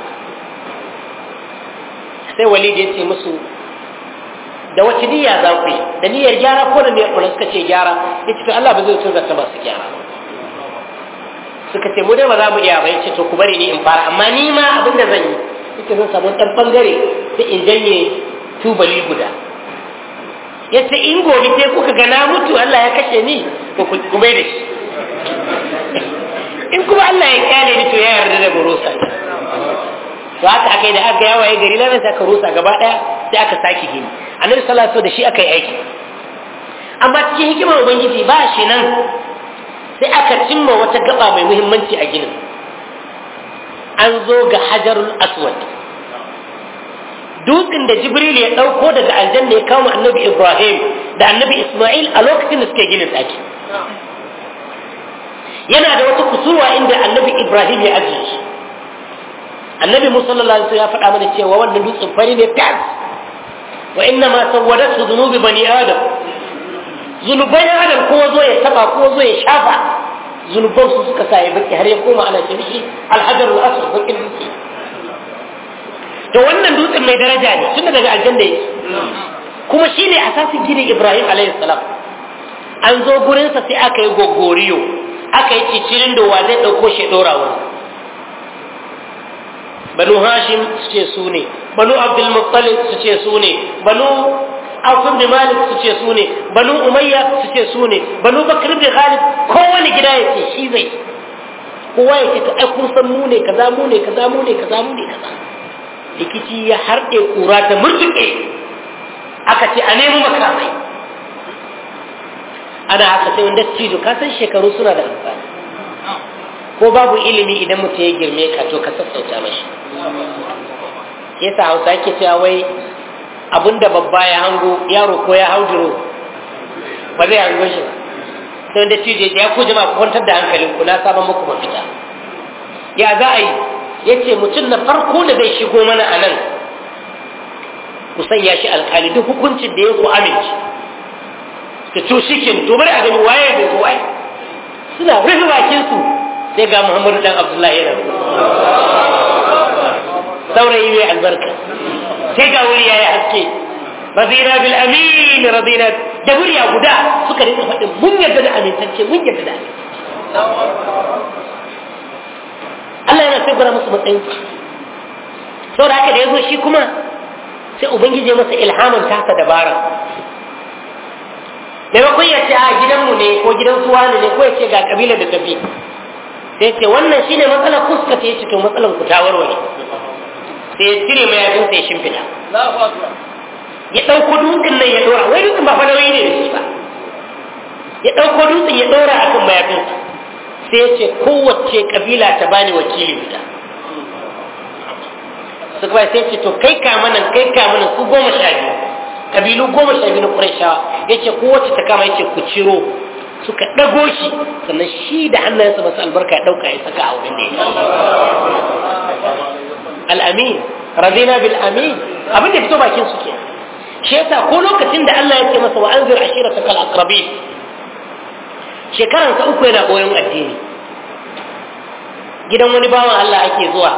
sai walid ya ce musu da wace niyya za ku yi da niyyar gyara ko da niyyar suka ce gyara ya ce to Allah ba zai tuzarta masu gyara suka ce mu dai ba za mu iya ba ya ce to ku bari ni in fara amma ni ma abin da zan yi ita zan samu ɗan ɓangare sai in janye tubali guda ya ce in gobe sai kuka ga na mutu Allah ya kashe ni to ku kuma da shi in kuma Allah ya kyale ni to ya yarda da mu rusa to haka aka yi da aka yawa ya gari lafiya sai aka rusa gaba daya sai aka sake gini annabi sallallahu alaihi da shi aka yi aiki amma cikin hikimar ubangiji ba shi nan sai aka cimma wata gaba mai muhimmanci a ginin an zo ga hajarul aswad dutsen da jibril ya ɗauko daga aljanna ya kawo annabi ibrahim da annabi isma'il a lokacin da suke ginin ɗaki yana da wata kusurwa inda annabi ibrahim ya ajiye shi annabi musallallahu alaihi ya faɗa mana cewa wannan dutsen fari ne tas wa inna ma sawwadatu dhunubi bani adam zunuban adam ko zo ya taba ko zo ya shafa zunuban su suka sa ya baki har ya koma ana ce mishi alhajarul aswad bakin dutse to wannan dutsen mai daraja ne tun daga aljanna yake kuma shine asasin gidan Ibrahim alaihi salam an zo gurin sa sai aka yi gogoriyo aka yi cicirin da wa zai dauko shi dora wurin banu hashim su ce su ne banu abdul muttalib su ce su ne banu Auf bin Malik su ce su ne banu Umayya su ce su ne banu Bakr bin Khalid kowane gida ya ce shi zai kowa ya ce to ai kun san mu ne kaza mu ne kaza mu ne kaza mu ne kaza rikici ya harɗe ƙura ta murtuƙe aka ce a nemi makamai ana haka sai wanda cizo ka san shekaru suna da amfani ko babu ilimi idan mutum ya girme ka to ka sassauta mashi yasa hausa yake cewa wai abinda babba ya hango yaro ko ya hauduro ba zai hango shi ba sai wanda cizo ya ku jama'a ku kwantar da hankalinku na saba muku mafita ya za a yi ya ce mutum na farko da zai shigo mana a nan ku sanya shi alkali duk hukuncin da ya ku amince ka to shi ke to bari a gani waye bai ko waye suna rufe bakin su sai ga muhammadu dan abdullahi yana saurayi mai albarka sai ga wuri yayi haske radina bil amin radina da murya guda suka rinka faɗin mun yarda da amintacce mun yarda da Allah yana sai gwada musu matsayin saboda haka da ya zo shi kuma sai ubangiji masa ilhamin tasa dabara maimakon ya ce a gidanmu ne ko gidan suwa ne ko ya ce ga kabilar da tafi sai ce wannan shine matsalar ku suka ce to matsalar ku ta warware sai ya cire mayafin sai ya shimfiɗa ya ɗauko dutsen nan ya ɗora wai dutsen ba fa nauyi ne da shi ba ya ɗauko dutsen ya ɗora akan mayafinsa sai ya ce kowace kabila ta bani wakili guda su kuma sai ce to kai kamanan kai kamanan su goma sha biyu kabilu goma sha biyu na ƙurayshawa yace kowace ta kama yace ku ciro suka ɗago shi sannan shi da hannayensa masu albarka ya ɗauka ya saka a wurin da ya al'amin razina bil amin abin da fito bakin su ke shi yasa ko lokacin da Allah ya ce masa wa anzir ashirata kal aqrabin shekaran sa uku yana koyon addini gidan wani bawan Allah ake zuwa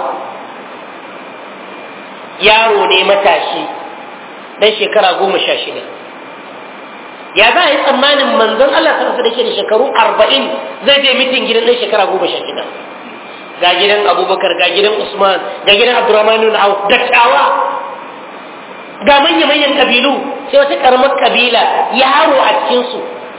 yaro ne matashi dan shekara goma sha shida ya za a yi tsammanin manzon Allah sarrafa da ke da shekaru arba'in zai je mitin gidan ɗan shekara goma sha shida ga gidan abubakar ga gidan usman ga gidan abdurrahman bin auf dattawa ga manya-manyan kabilu sai wata karamar kabila yaro a cikinsu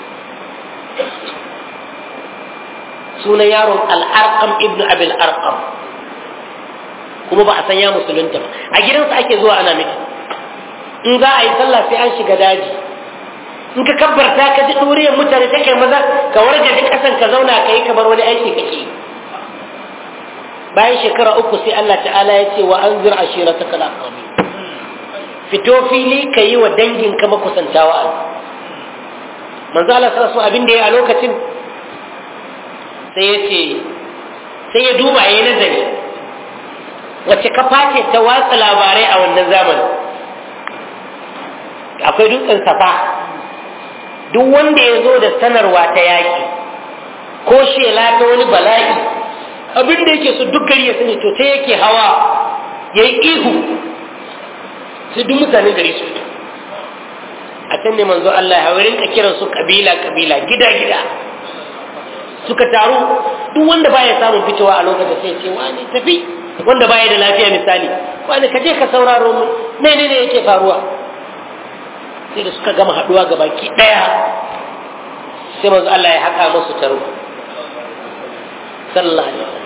sunan yaron al'arqam ibn abil arqam kuma ba a san ya musulunta ba a gidansa ake zuwa ana miki in za a yi sallah sai an shiga daji in ka kabbarta ka ji ɗuriyar mutane ta kai maza ka warje duk ƙasan ka zauna ka yi kamar wani aiki kake bayan shekara uku sai Allah ta'ala ya ce wa an zira ashira ta kala fito fili ka yi wa dangin ka makusantawa a manzo Allah sallallahu abin da ya a lokacin sai ya ce sai ya duba ya yi nazari wacce kafa ce ta watsa labarai a wannan zamanin akwai dutsen safa duk wanda ya zo da sanarwa ta yaƙi ko shela ta wani bala'i abin da yake so duk gari ya sani to ta yake hawa ya yi ihu sai duk mutane gari su a can ne manzo Allah ya wurin ka kiran su kabila kabila gida gida suka taru duk wanda baya samun fitowa a lokacin sai ce wani tafi wanda baya da lafiya misali wani ka je ka sauraro mu menene yake faruwa sai da suka gama haduwa ga baki daya sai manzo Allah ya haka musu taro sallallahu alaihi wasallam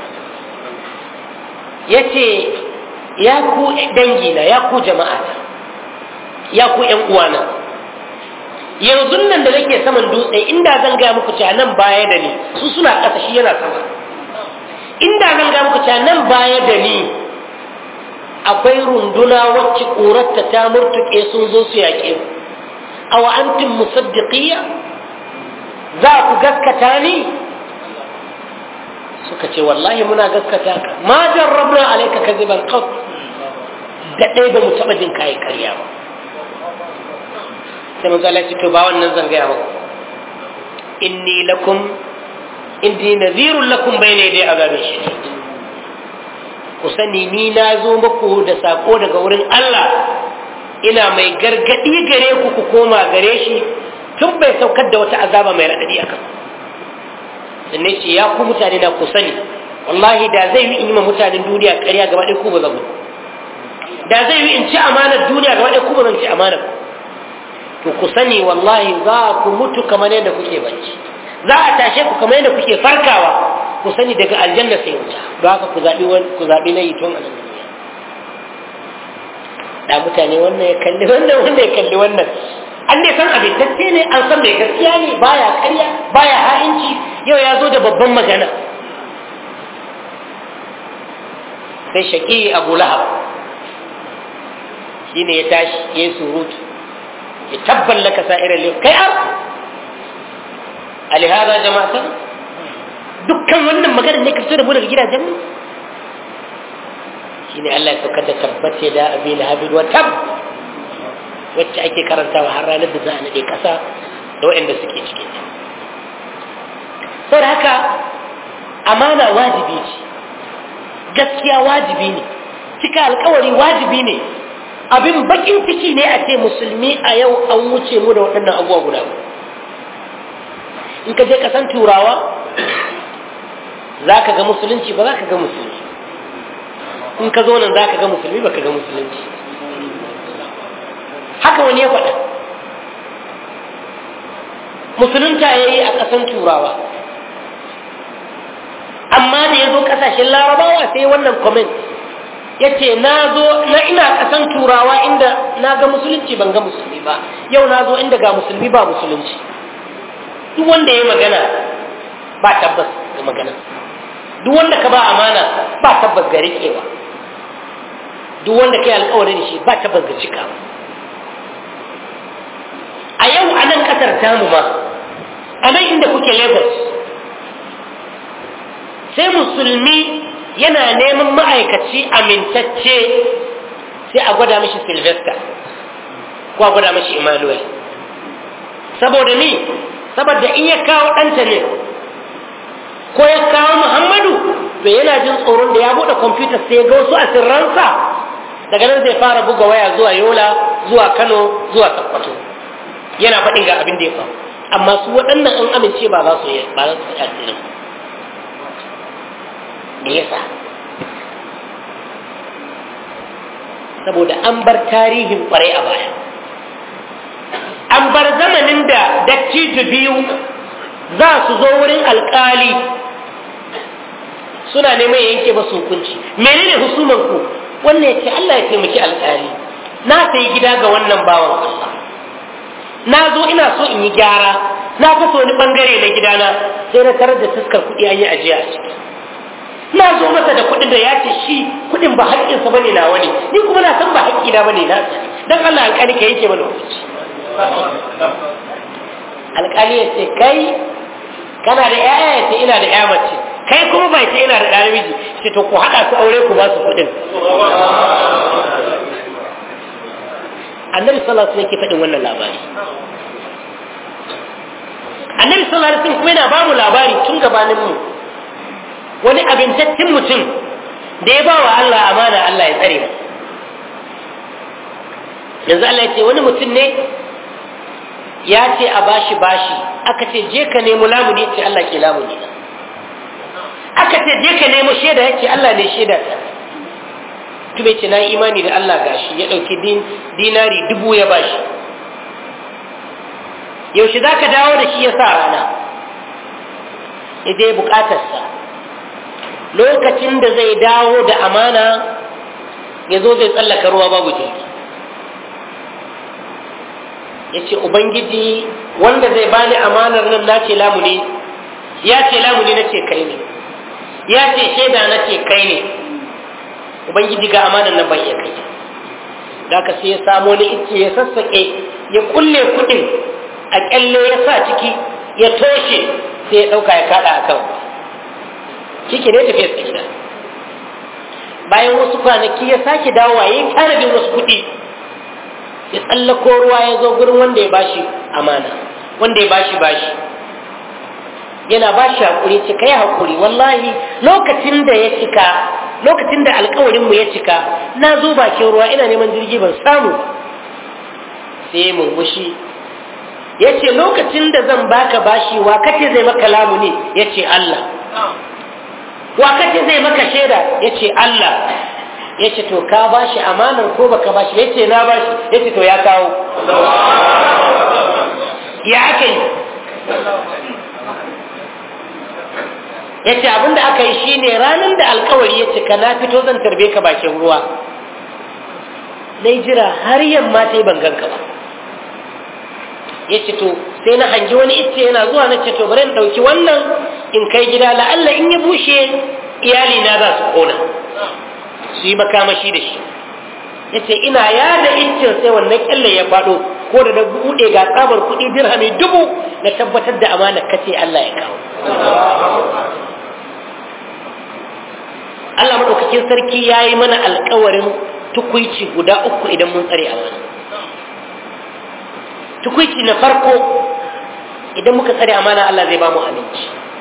yace ya ku dangina ya ku jama'ata ya ku ƴan uwana yanzu nan da nake saman dutse inda zan ga muku cewa nan baya da ni su suna ƙasa shi yana sama inda zan ga muku cewa nan baya da ni akwai runduna wacce ƙurarta ta murtuƙe sun zo su yaƙe mu aw antum musaddiqiyya za ku gaskata ni suka ce wallahi muna gaskata ka ma jarrabna alayka kadiban qat da dai ba mu taba jin kai ƙarya ba sai manzo Allah ya ce to ba wannan zan gaya muku inni lakum inni nadhirun lakum bayna yaday azabin shadid ku sani ni na zo muku da sako daga wurin Allah ina mai gargadi gare ku ku koma gare shi tun bai saukar da wata azaba mai raɗaɗi a kan sannan ce ya ku mutane na ku sani wallahi da zai yi in yi ma mutanen duniya ƙarya gaba ɗaya ku ba zan da zai yi in ci amanar duniya gaba ɗaya ku ba zan ci amanar to ku sani wallahi za ku mutu kamar yadda kuke bacci za a tashe ku kamar yadda kuke farkawa ku sani daga aljanna sai wuta don haka ku zaɓi ku zaɓi na yi tun a nan duniya da mutane wannan ya kalli wannan wannan ya kalli wannan an dai san abintacce ne an san mai gaskiya ne baya karya baya ha'inci yau ya zo da babban magana sai shaƙi abu lahab shi ne ya tashi ya yi surutu ya tabban laka sa'irar liyu kai ar alihara jama'atan dukkan wannan magana ne ka fito da mu daga gidajen mu shine Allah ya saukar da tabbace da abi lahabin wa tab wacce ake karantawa har ranar da za a nade kasa da waɗanda suke cikin ta saboda haka amana wajibi ce gaskiya wajibi ne cika alkawari wajibi ne abin bakin ciki ne a ce musulmi a yau an wuce mu da waɗannan abubuwa guda in ka je kasan turawa za ka ga musulunci ba za ka ga musulunci in ka zo nan za ka ga musulmi ba ka ga musulunci haka wani ya faɗa musulunta ya yi a ƙasan turawa amma da ya zo ƙasashen larabawa sai wannan comment ya ce na zo na ina ƙasan turawa inda na ga musulunci ban ga musulmi ba yau na zo inda ga musulmi ba musulunci duk wanda ya magana ba tabbas ga magana duk wanda ka ba amana ba tabbas ga riƙewa duk wanda kai alƙawari da shi ba tabbas ga cika ƙasar tamu ma a nan inda kuke lagos sai musulmi yana neman ma'aikaci amintacce sai a gwada mishi sylvester ko a gwada mishi emmanuel saboda ni saboda in ya kawo ɗanta ne ko ya kawo muhammadu to yana jin tsoron da ya buɗe kwamfuta sai ga wasu asirransa daga nan zai fara buga waya zuwa yola zuwa kano zuwa sokoto yana faɗin ga abin da ya faru amma su waɗannan an amince ba za su yi ba za su yi asirin me yasa saboda an bar tarihin kwarai a baya an bar zamanin da dattijo biyu za su zo wurin alkali suna neman yanke masu hukunci menene husuman ku wannan ya ce Allah ya taimaki alkali na sayi gida ga wannan bawan Allah na zo ina so in yi gyara na fasa wani bangare na gidana sai na tarar da fuskar kuɗi an yi ajiya a ciki na zo masa da kuɗin da ya ce shi kuɗin ba haƙƙinsa bane na wani ni kuma na san ba haƙƙi na bane na dan Allah alƙali ka yake mana hukunci alƙali ya ce kai kana da ƴaƴa ya ce ina da ƴa mace kai kuma bai ce ina da ɗa namiji ce to ku haɗa su aure ku ba su kuɗin annabi sallallahu alaihi wasallam yake faɗin wannan labari annabi sallallahu alaihi wasallam kuma yana ba mu labari tun gabanin mu wani abintaccen mutum da ya ba wa Allah amana Allah ya tsare mu yanzu Allah ya ce wani mutum ne ya ce a bashi bashi aka ce je ka nemo lamuni ce Allah ke lamuni aka ce je ka nemo shaida ya ce Allah ne shaida ta kuma ce na imani da Allah gashi ya ɗauki dinari dubu ya bashi yaushe za ka dawo da shi ya sa rana ya je bukatarsa lokacin da zai dawo da amana ya zo zai tsallaka ruwa babu jirgi ya ce ubangiji wanda zai bani amanar nan na ce lamuni ya ce lamuni na ce kai ne ya ce shaida na ce kai ne ubangiji ga amanar nan ban iya kai da ka sai ya samo ni ice ya sassaƙe ya kulle kuɗin a ƙyalle ya sa ciki ya toshe sai ya ɗauka ya kaɗa a kan shi ne tafiya sa gida bayan wasu kwanaki ya sake dawowa ya yi tanadin wasu kuɗi ya tsallako ruwa ya zo gurin wanda ya bashi amana wanda ya bashi bashi yana bashi haƙuri ce kai haƙuri wallahi lokacin da ya cika lokacin da alkawarinmu ya cika na zo bakin ruwa ina neman jirgi ban samu sai murmushi ya ce lokacin da zan baka bashi wa kace zai maka lamuni ya ce Allah wa kace zai maka shaida ya ce Allah ya ce to ka bashi amanar ko baka bashi ya ce na bashi ya ce to ya kawo ya aka yi ya ce abinda aka yi shine ranar da alkawari ya cika na fito zan tarbe ka bakin ruwa na jira har yamma ta yi banganka ba ya ce to sai na hangi wani icce yana zuwa na ce to bari in ɗauki wannan in kai gida la'alla in ya bushe iyali na za su kona su yi makamashi da shi ya ce ina yada iccen sai wannan kyalle ya faɗo ko da na buɗe ga tsabar kuɗi dirhami dubu na tabbatar da amana kace Allah ya kawo Allah maɗaukakin sarki ya yi mana alkawarin tukuici guda uku idan mun tsare amana tukuici na farko idan muka tsare amana Allah zai ba mu aminci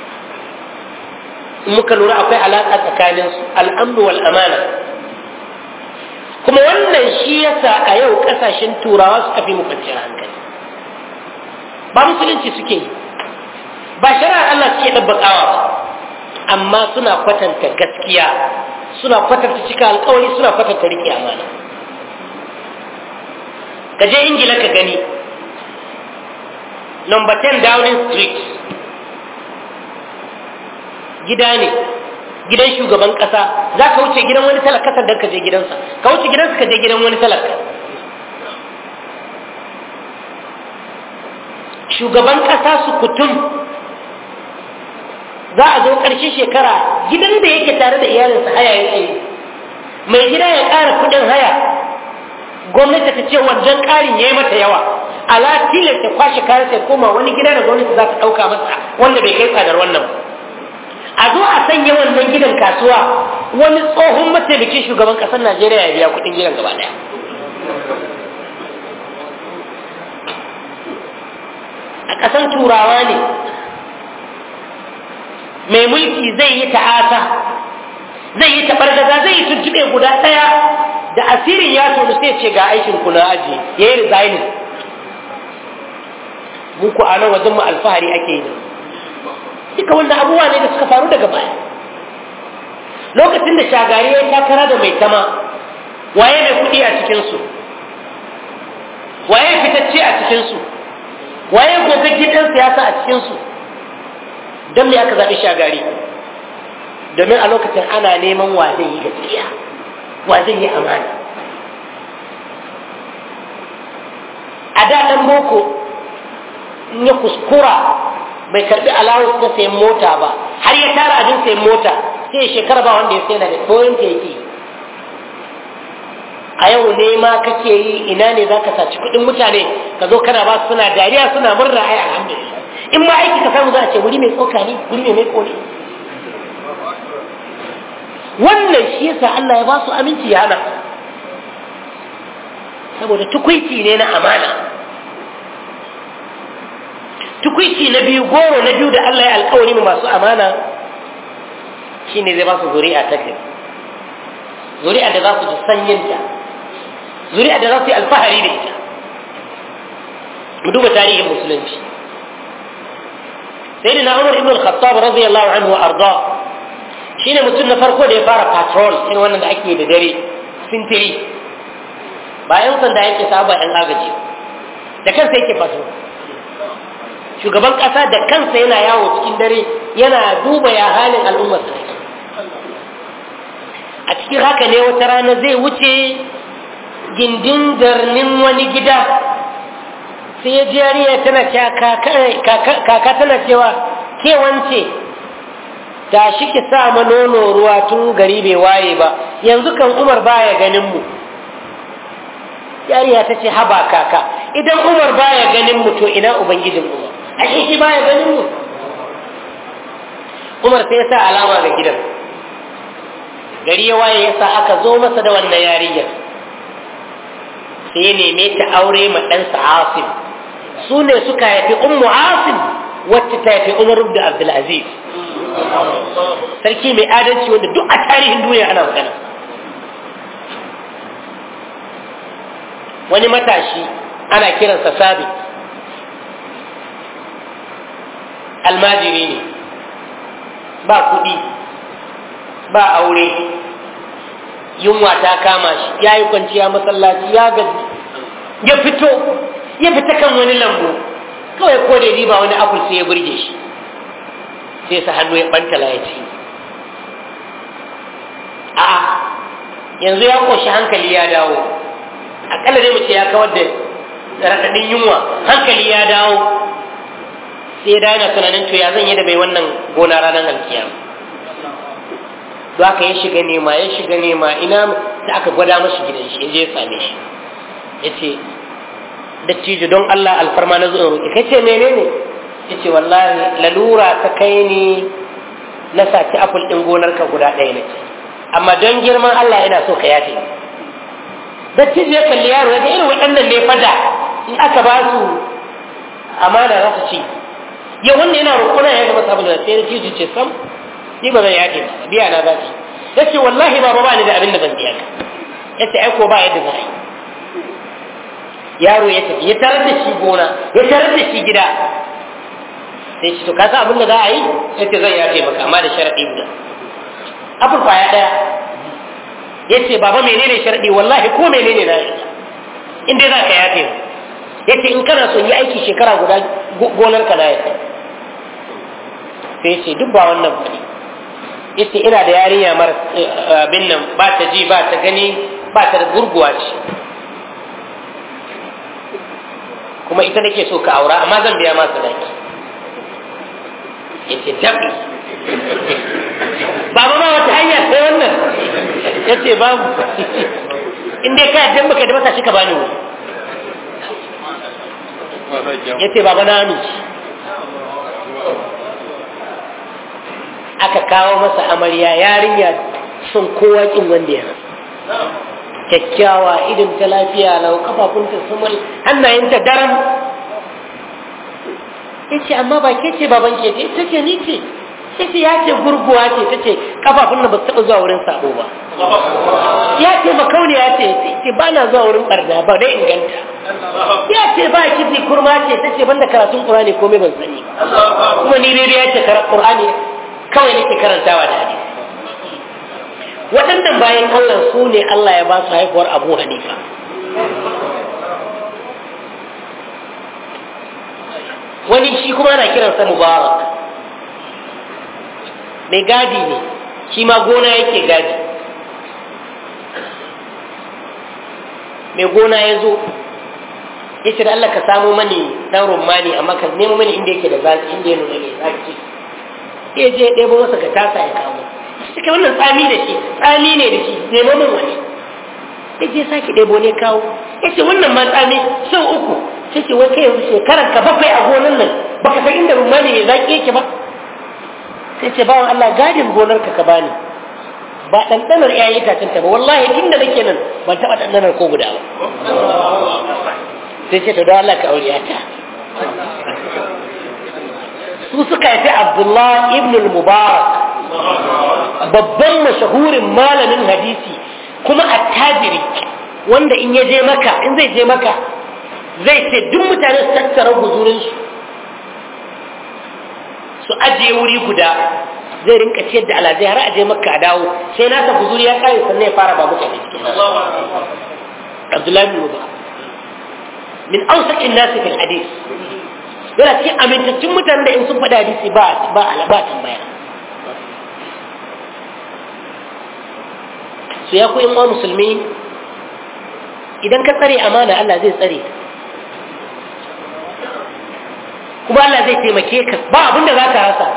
in muka lura akwai alaƙa tsakanin su al'amru wal amana kuma wannan shi yasa a yau ƙasashen turawa suka fi mu kwanciyar hankali ba musulunci suke yi ba shari'ar Allah suke ɗabbaƙawa ba amma suna kwatanta gaskiya suna kwatanta cika alkawari suna kwatanta riƙe amana ka je ingila ka gani number 10 downing street gida ne gidan shugaban ƙasa za ka wuce gidan wani talaka sannan ka je gidansa ka wuce gidansa ka je gidan wani talaka shugaban ƙasa su kutum za a zo ƙarshen shekara gidan da yake tare da iyalinsa haya yake yi mai gida ya ƙara kuɗin haya gwamnati ta ce wajen ƙarin ya yi mata yawa ala tilas ya kwashe kayan sai koma wani gida da gwamnati za ta ɗauka masa wanda bai kai tsadar wannan a zo a sanya wannan gidan kasuwa wani tsohon mataimakin shugaban ƙasar najeriya ya biya kuɗin gidan gaba ɗaya a ƙasar turawa ne mai mulki zai yi ta'asa zai yi taɓargaza zai yi tuntube guda ɗaya da asirin ya tonu sai ce ga aikin ku na aji ya yi resigning muku a nan wajen mu alfahari ake yi duka wannan abubuwa ne da suka faru daga baya lokacin da shagari ya takara da mai tama waye mai kuɗi a cikinsu waye fitacce a cikinsu waye gogaggi ɗan siyasa a cikinsu don me aka zaɓi shagari domin a lokacin ana neman wa zai yi gaskiya wa zai yi amana a da ɗan boko in ya kuskura bai karɓi alawus na sayan mota ba har ya tara abin sayan mota sai ya shekara ba wanda ya sai da koyon ta yake a yau ne ma kake yi ina ne za ka saci kuɗin mutane ka zo kana ba su suna dariya suna murna ai alhamdulillah in ma aiki ka samu za a ce wuri mai tsoka ne wuri mai mai kone wannan shi yasa Allah ya ba su aminci ya hana saboda tukwici ne na amana tukwici na biyu goro na biyu da Allah ya alkawari mu masu amana shine zai ba su zuri'a ta gari zuri'a da za su ji sanyinta zuri'a da za su yi alfahari da ita mu duba tarihin musulunci sai na umar ibn al-khattab radiyallahu anhu wa arda shine mutum na farko da ya fara patrol irin wannan da ake da dare sintiri bayan sanda yake saba yan agaji da kansa yake patrol shugaban kasa da kansa yana yawo cikin dare yana duba ya halin al'ummar sa a cikin haka ne wata rana zai wuce gindin darnin wani gida sai ya ji yariya tana cewa kaka tana cewa ke wance ta shi ki sa ma nono ruwa tun gari bai waye ba yanzu kan umar baya ganin mu yariya ta ce haba kaka idan umar baya ganin mu to ina ubangijin umar ashe shi baya ganin mu umar sai ya sa alama ga gidan gari ya waye ya sa aka zo masa da wannan yarinyar sai ya neme ta aure ma ɗansa asim su ne suka haifi ummu asim wacce ta haifi umar da abdulaziz sarki mai adalci wanda duk a tarihin duniya ana magana wani matashi ana kiransa sabi almajiri ne ba kuɗi ba aure yunwa ta kama shi ya yi kwanciya masallaci ya gaji ya fito ya fita kan wani lambu kawai ko da riba wani apple sai ya burge shi sai sa hannu ya bantala ya ci a'a yanzu ya koshi hankali ya dawo akalla dai mace ya kawar da raɗaɗin yunwa hankali ya dawo sai ya dawo yana tunanin to ya zan yi da bai wannan gona ranar alkiyama don haka ya shiga nema ya shiga nema ina da aka gwada mashi gidan shi ya je ya same shi ya ce dattijo don Allah alfarma na zuwa roƙi kai ce menene ya ce wallahi lalura ta kai ni na saci apul ɗin gonarka guda ɗaya na ce amma don girman Allah ina so ka yafe dattijo ya kalli yaro ya ga irin waɗannan ne fada in aka ba su amana za su ci yau wanda yana roƙona ya ga masa abin da sai dattijo ce sam ni ba zan yafe ba biya na zaki ya ce wallahi ba ba ni da abin da zan biya ka ya ce aiko ba yadda za a yi yaro ya tafi ya tarar da shi gona ya tarar da shi gida sai ce to ka san abin da za a yi ya ce zan yafe maka amma da sharaɗi guda abin kwaya ɗaya ya ce baba menene sharaɗi wallahi ko menene na yi in dai za ka yafe ya ce in kana son yi aiki shekara guda gonar ka na yafe sai ya ce duk ba wannan ba ne ya ce ina da yarinya mara abin nan ba ta ji ba ta gani ba ta da gurguwa ce kuma ita nake so ka aura amma zan biya masa daki yace tabi baba ma wata hanya sai wannan yace babu in dai ka yadda baka da masa shi ka bani wuri ya ce baba na amince aka kawo masa amarya yarinya son kowa kin wanda ya kyakkyawa idan ta lafiya lau kafafunta sumul hannayenta daram ya ce amma ba ke ce baban ke ce ta ce ni ce ta ce ya ce gurguwa ce ta ce kafafun nan ba su taɓa zuwa wurin sabo ba ya ce makauniya ce ce ba na zuwa wurin barna ba dai inganta ya ce ba kizi kurma ce ta ce banda karatun qur'ani komai ban sani kuma ni dai ya ce qur'ani kawai nake karantawa da hadisi waɗannan bayan Allah su ne Allah ya ba su haihuwar Abu Hanifa wani shi kuma ana kiransa Mubarak mai gadi ne shi ma gona yake gadi mai gona ya zo ya ce da Allah ka samu mani ɗan rumani amma ka nemo mani inda yake da zaki inda ya nuna mai zaki ya je ɗebo masa ka tasa ya kawo suka wannan tsami da shi tsami ne da shi nemo min wani ya je sake ɗebo ne kawo ya ce wannan ma tsami sau uku sai ce wai kai yanzu shekarar ka bakwai a gonan nan baka san inda rumani mai zaki yake ba sai ce bawan Allah gadin gonar ka ka bani ba ɗanɗanar ƴaƴan itacen ta ba wallahi tun da nake nan ban taɓa ɗanɗanar ko guda ba sai ce to don Allah ka aure ta su suka yi Abdullah ibn al-Mubarak babban mashahurin malamin hadisi kuma attajiri wanda in ya je maka in zai je maka zai ce duk mutane su tattara guzurinsu su ajiye wuri guda zai rinka ciyar da alazai har aje makka a dawo sai nasa guzuri ya kare sannan ya fara ba mutane cikin Abdullahi bin Mubarak min awsaqin nasi fil hadis yana cikin amintattun mutanen da in sun faɗa hadisi ba ba ba tambaya su ya ku wa musulmi idan ka tsare amana Allah zai tsare kuma Allah zai taimake ka ba abin da za ka rasa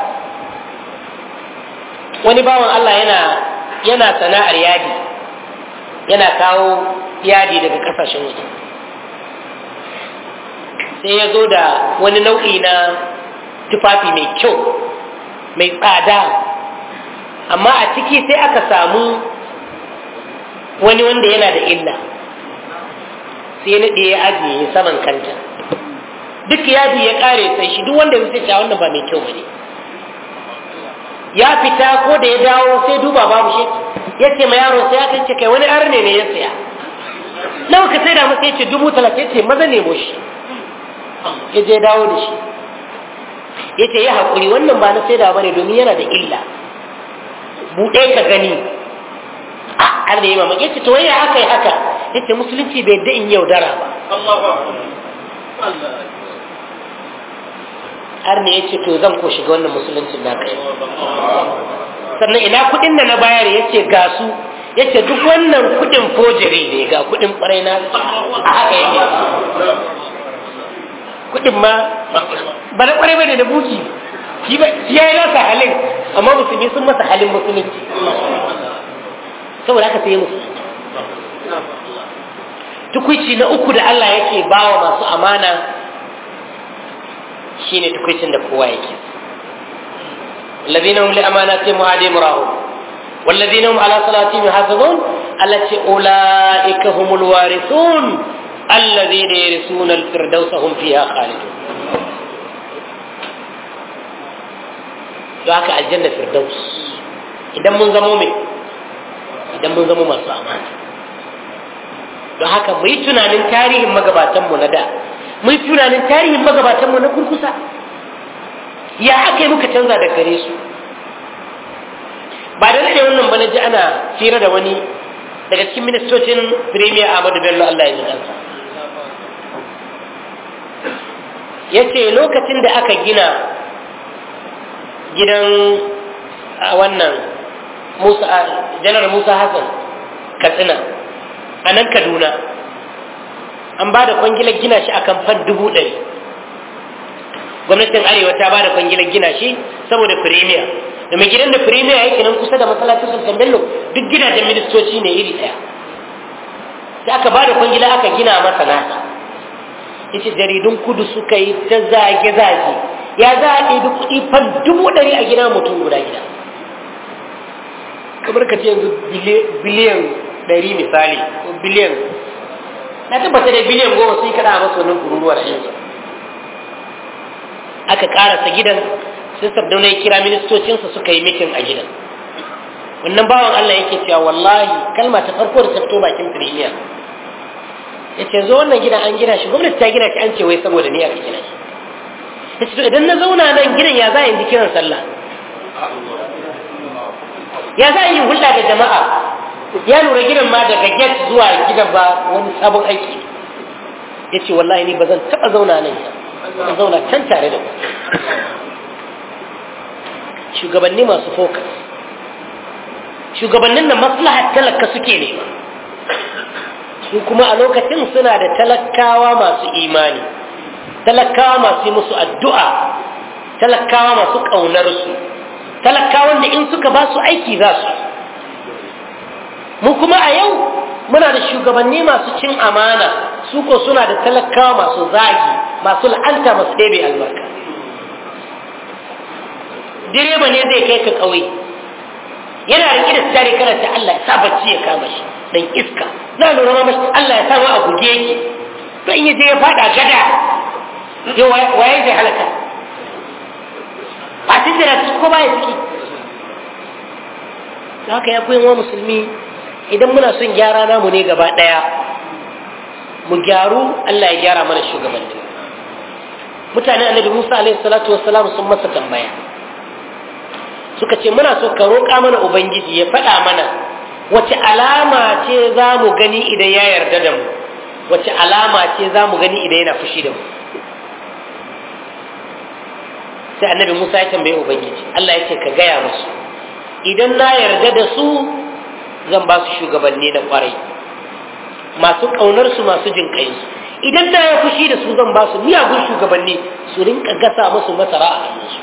wani bawan Allah yana yana sana'ar yadi yana kawo yadi daga kasashen waje sai ya zo da wani nau'i na tufafi mai kyau mai tsada amma a ciki sai aka samu wani wanda yana da illa sai na ɗaya ajiye saman kanta duk yadi ya ƙare sai shi duk wanda zai ce wannan ba mai kyau bane ya fita ko da ya dawo sai duba babu shi ya ce ma yaro sai aka ce kai wani arne ne ya saya nawa ka sai da masa ya ce dubu talatin ce maza nemo shi ya je dawo da shi ya ce ya haƙuri wannan ba na sai da bane domin yana da illa buɗe ka gani a har da yi mamaki ya ce to ya haka ya haka ya ce musulunci bai da in yaudara ba har ne ya ce to zan ko shiga wannan musuluncin na kai sannan ina kuɗin da na bayar ya ce ga su ya ce duk wannan kuɗin fojiri ne ga kuɗin ƙwarai na a haka yake kuɗin ma ba na ƙwarai ba ne da buki shi ya yi nasa halin amma musulmi sun masa halin musulunci saboda haka sai musulunci tukuici na uku da Allah yake bawa masu amana shine tukuicin da kowa yake الذين هم لأماناتهم وعدهم راهون والذين هم على صلاتهم يحافظون التي أولئك هم الوارثون الذين يرثون الفردوس هم فيها خالدون ذاك الجنة فردوس إذا من زمومي إذا من زمو masu amana don haka mu yi tunanin tarihin magabatanmu na da mu yi tunanin tarihin magabatanmu na kurkusa ya aka yi muka canza da gare su ba da nade wannan ba na ji ana fira da wani daga cikin ministocin premier ahmadu bello allah ya ji kansa ya ce lokacin da aka gina gidan wannan musa janar musa hassan katsina a nan kaduna an ba da kwangilar gina shi akan fan dubu ɗari gwamnatin arewa ta ba da kwangilar gina shi saboda firimiya da mai gidan da firimiya yake nan kusa da masallacin sultan bello duk gidajen ministoci ne iri ɗaya sai aka ba da kwangila aka gina masa nasa yace jaridun kudu suka yi ta zage-zage ya za a ɗebi kuɗi fan dubu ɗari a gina mutum guda gida kamar ka ce yanzu biliyan ɗari misali ko biliyan na tabbata da biliyan goma sun yi kaɗa a masu wannan kururuwa da yanzu aka ƙarasa gidan sai sardauna ya kira ministocinsa suka yi mitin a gidan wannan bawan Allah yake cewa wallahi kalma ta farko da ta fito bakin firimiya ya ce zo wannan gidan an gina shi gwamnati ta gina shi an ce wai saboda ni aka gina shi ya ce to idan na zauna nan gidan ya za a yi kiran sallah ya za a yi hulɗa da jama'a ya lura gidan ma daga get zuwa gidan ba wani sabon aiki ya ce wallahi ni ba zan taɓa zauna nan zan zauna can tare da ku shugabanni masu focus shugabannin da maslahar talaka suke nema su kuma a lokacin suna da talakawa masu imani talakawa masu yi musu addu'a talakawa masu ƙaunarsu talakawan da in suka ba su aiki za su mu kuma a yau muna da shugabanni masu cin amana su ko suna da talakawa masu zagi masu la'anta masu ɗebe albarka direba ne zai kai ka ƙauye yana riƙe da tare karanta Allah ya sa bacci ya kama shi dan iska na lura ma mashi Allah ya sa ma a buge ki to in yaje ya fada gada yo waye zai halaka ba tun da ko baya ciki haka ya koyin wa musulmi idan muna son gyara namu ne gaba ɗaya mu gyaru Allah ya gyara mana shugabanni mutane annabi Musa alaihi salatu wassalam sun masa tambaya suka ce muna so ka roƙa mana ubangiji ya faɗa mana wace alama ce za mu gani idan ya yarda da mu wace alama ce za mu gani idan yana fushi da mu sai annabi Musa ya tambaye ubangiji Allah ya ce ka gaya musu idan na yarda da su zan ba su shugabanni da kwarai masu ƙaunar su masu jin su idan na ya fushi da su zan ba su miyagun shugabanni su rinka gasa musu masara a hannunsu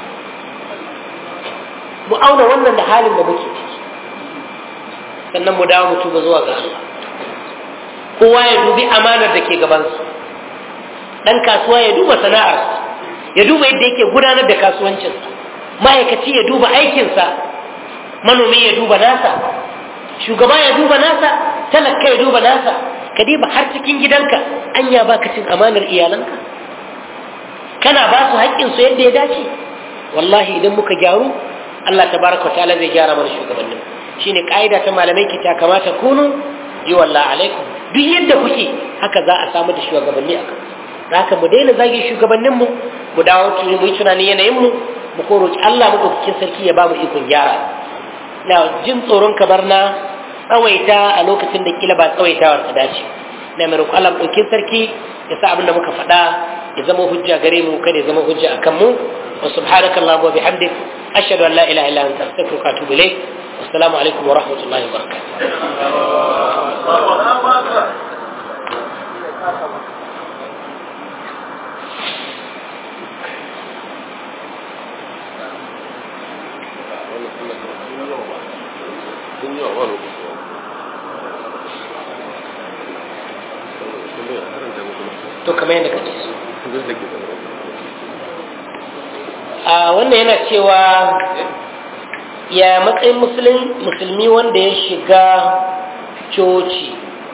mu auna wannan da halin da muke ciki sannan mu dawo mu tuba zuwa ga Allah kowa ya dubi amanar da ke gabansa dan kasuwa ya duba sana'arsa ya duba yadda yake gudanar da kasuwancinsa ma'aikaci ya duba aikinsa manomi ya duba nasa shugaba ya duba nasa talaka ya duba nasa ka diba har cikin gidanka anya baka cin amanar iyalanka kana ba su haƙƙinsu yadda ya dace wallahi idan muka gyaru Allah tabaraka ta'ala zai gyara mana shugabannin shine ka'ida ta malamai ki ta kamata kunu yi wallahi alaikum duk yadda kuke haka za a samu da shugabanni a kan haka mu daina zagi shugabannin mu mu dawo mu yi tunani yanayin mu mu ko roki Allah mu dauki sarki ya ba mu ikon gyara na jin tsoron kamar na tsawaita a lokacin da kila ba tsawaitawar ta dace na mai roƙo Allah ɗauki sarki ya sa abin da muka faɗa ya zama hujja gare mu kada ya zama hujja akan mu wa subhanaka allahumma wa bihamdik ashhadu an la ilaha illa anta astaghfiruka wa atubu ilayk assalamu alaikum wa rahmatullahi wa barakatuh to kamar yadda kake so a wannan yana cewa ya matsayin musulmi wanda ya shiga coci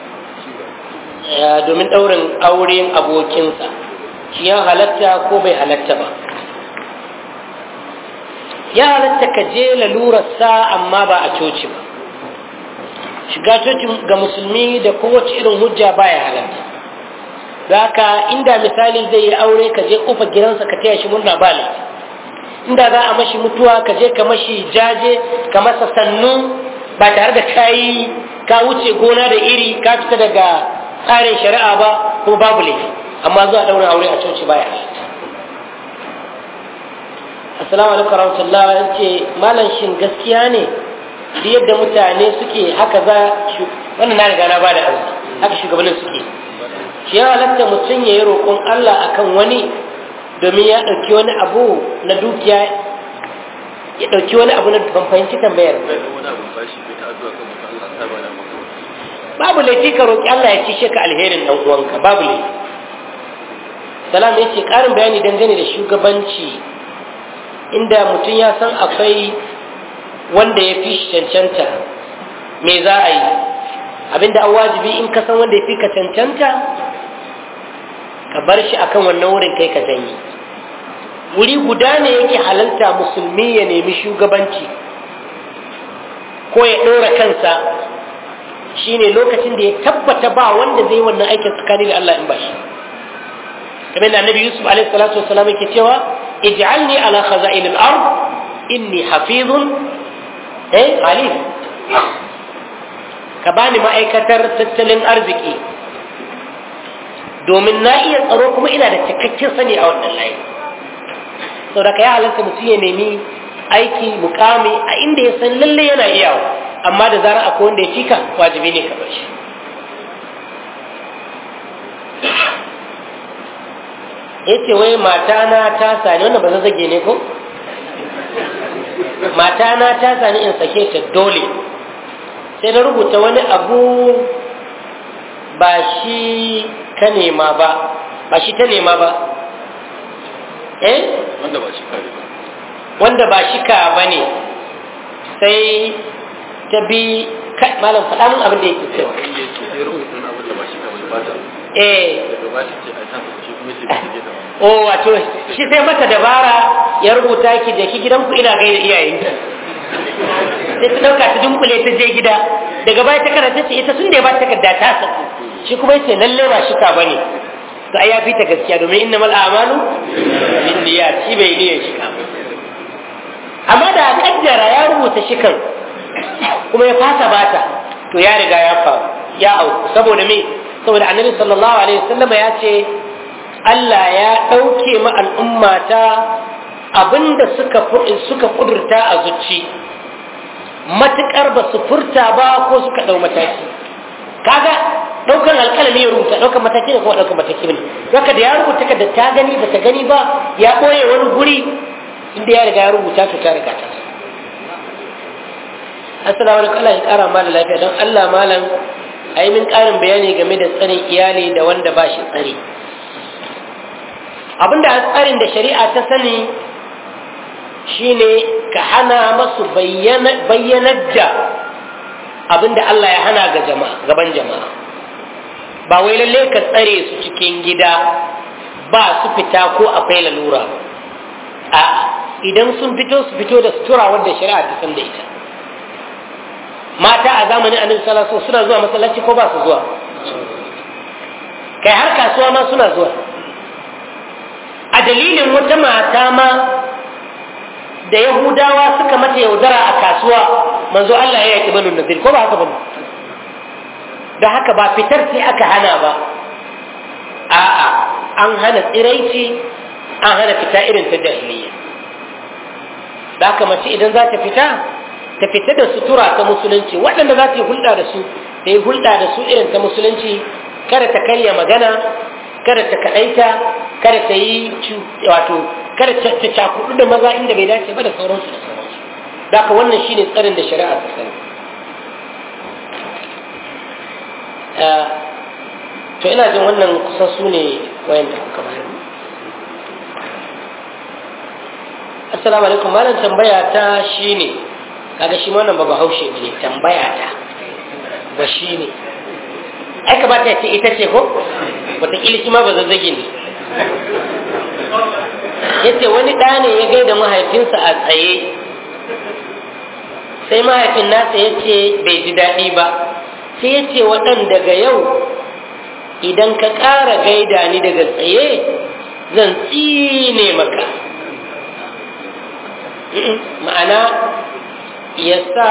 domin ɗaurin auren abokinsa shi ya halatta ko bai halatta ba ya halatta ka je lalurarsa amma ba a coci ba shiga coci ga musulmi da kowace irin hujja baya halatta da haka inda misali zai yi aure ka je kofar gidansa ka taya shi murna ba laifi inda za a mashi mutuwa ka je ka mashi jaje ka masa sannu ba tare da kayi ka wuce gona da iri ka fita daga tsarin shari'a ba ko babu laifi amma zuwa daura aure a coci baya halatta assalamu alaikum warahmatullah an ce malam shin gaskiya ne duk yadda mutane suke haka za wannan na riga na bada amsa haka shugabannin suke shi ya halatta mutum ya yi roƙon Allah akan wani domin ya ɗauki wani abu na dukiya ya ɗauki wani abu na ban fahimci tambayar babu laifi ka roƙi Allah ya cishe ka alherin ɗan uwanka babu laifi salam ya ce ƙarin bayani dangane da shugabanci inda mutum ya san akwai wanda ya fi cancanta me za a yi abinda an wajibi in ka san wanda ya fi ka cancanta ka bar shi akan wannan wurin kai ka zanyi wuri guda ne yake halalta musulmi ya nemi shugabanci ko ya ɗora kansa shine lokacin da ya tabbata ba wanda zai wannan aikin tsakani da Allah in ba shi kamar da annabi yusuf alaihi salatu wasalam yake cewa ij'alni ala khaza'in al-ard inni hafizun eh alim ka bani ma'aikatar tattalin arziki domin na iya tsaro kuma ina da cikakken sani a wannan layi saboda ka ya halarta mutum ya nemi aiki mukami a inda ya san lalle yana iyawa amma da zarar akwai wanda ya fika wajibi ne ka bar shi ya ce wai matana ta sani wannan ba zage ne ko matana ta sani in sake ta dole sai na rubuta wani abu ba shi ka nema ba ba shi ta nema ba eh wanda ba shi kare ba wanda ba shi ka ba ne sai ta bi kai malam faɗa mun abin da yake cewa wanda yake sai rubuta wani abin da ba shi kare ba ta eh daga ba ta ce a ta shi kuma ce ba ta je da o wato shi sai mata dabara ya rubuta ki da ki gidanku ina gaida iyayenki sai ta dauka ta dunkule ta je gida daga baya ta karanta ce ita sun da ya ba ta takarda ta saku shi kuma yace lalle ba shika bane to ai ya fi ta gaskiya domin innamal a'malu binniyat shi bai niyyar shika ba amma da kaddara ya rubuta shikan kuma ya fasa bata to ya riga ya faru ya auku saboda me saboda annabi sallallahu alaihi wasallam ya ce Allah ya ɗauke ma al'ummata abinda suka suka kudurta a zuci matukar ba su furta ba ko suka ɗau mataki kaga ɗaukan alƙalami ya rubuta ɗaukan mataki da kuma ɗaukan mataki ne haka da ya rubuta ka da ta gani ba ta gani ba ya ɓoye wani guri inda ya riga ya rubuta to ta riga ta assalamu alaikum Allah ya ƙara malam lafiya don Allah malam a yi min ƙarin bayani game da tsarin iyali da wanda ba shi tsari abinda a tsarin da shari'a ta sani shine ka hana masu bayyanar da abinda Allah ya hana ga jama'a gaban jama'a ba wai lalle ka tsare su cikin gida ba su fita ko akwai lalura a idan sun fito su fito da sutura wanda shari'a ta san da ita mata a zamanin annabi sallallahu alaihi suna zuwa masallaci ko ba su zuwa kai har kasuwa ma suna zuwa a dalilin wata mata ma da yahudawa suka mata yaudara a kasuwa manzo Allah ya yaki banu nazir ko ba haka ba da haka ba fitar sai aka hana ba a'a an hana tsiraici an hana fita irin ta jahiliya da haka mace idan za ta fita ta fita da sutura ta musulunci waɗanda za ta yi hulɗa da su ta yi hulɗa da su irin ta musulunci kada ta karya magana kada ta kaɗaita kada ta yi wato kada ta cakudu da maza inda bai dace ba da sauransu da sauransu da haka wannan shine tsarin da shari'a ta sani to ina jin wannan kusan su ne wayan da kuka bayar assalamu alaikum malam tambaya ta shine kaga shi wannan ba bahaushe ne tambaya ta ba shi ne ai kamata ya ce ita ce ko wataƙila shi ma ba zazzage ne ya ce wani ɗa ne ya gaida mahaifinsa a tsaye sai mahaifin nasa ya ce bai ji daɗi ba sai ya ce waɗan daga yau idan ka ƙara gaida ni daga tsaye zan tsine maka ma'ana ya sa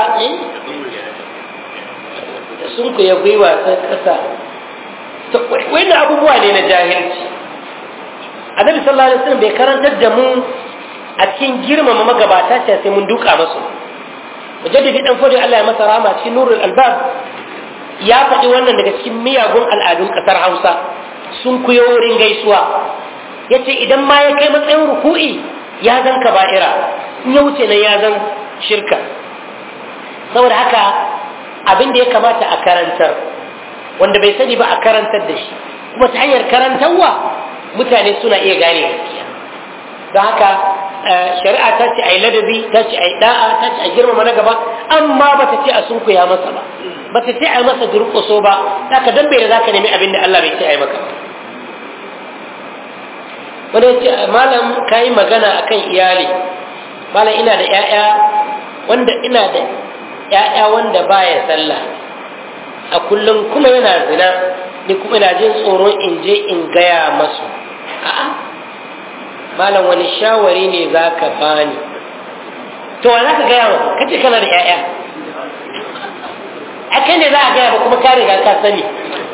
sun ku ya gwiwa sai ƙasa wani abubuwa ne na jahilci annabi sallallahu alaihi wasallam bai karantar da mu a cikin girmama magabata ce sai mun duka masu mujaddidi dan fodi Allah ya masa rama cikin nurul albab ya faɗi wannan daga cikin miyagun al'adun ƙasar Hausa sun kuyo wurin gaisuwa yace idan ma ya kai matsayin ruku'i ya zan kaba'ira in ya wuce nan ya zan shirka saboda haka abin da ya kamata a karantar wanda bai sani ba a karantar da shi kuma ta hanyar karantarwa mutane suna iya gane gaskiya don haka shari'a ta ce a yi ladabi ta ce a yi da'a ta ce a girmama na gaba amma ba ta ce a sunkuya masa ba ba ta ce a yi masa durƙuso ba haka dan bai da za ka nemi abin da Allah bai ce a yi maka ba wani ya ce malam ka yi magana akan iyali malam ina da 'ya'ya wanda ina da 'ya'ya wanda baya sallah a kullum kuma yana zina ni kuma ina jin tsoron in je in gaya masu a'a malam wani shawari ne za ka bani to wa za ka gaya wa kace kana da 'ya'ya a kai ne za a gaya ba kuma ka riga ka sani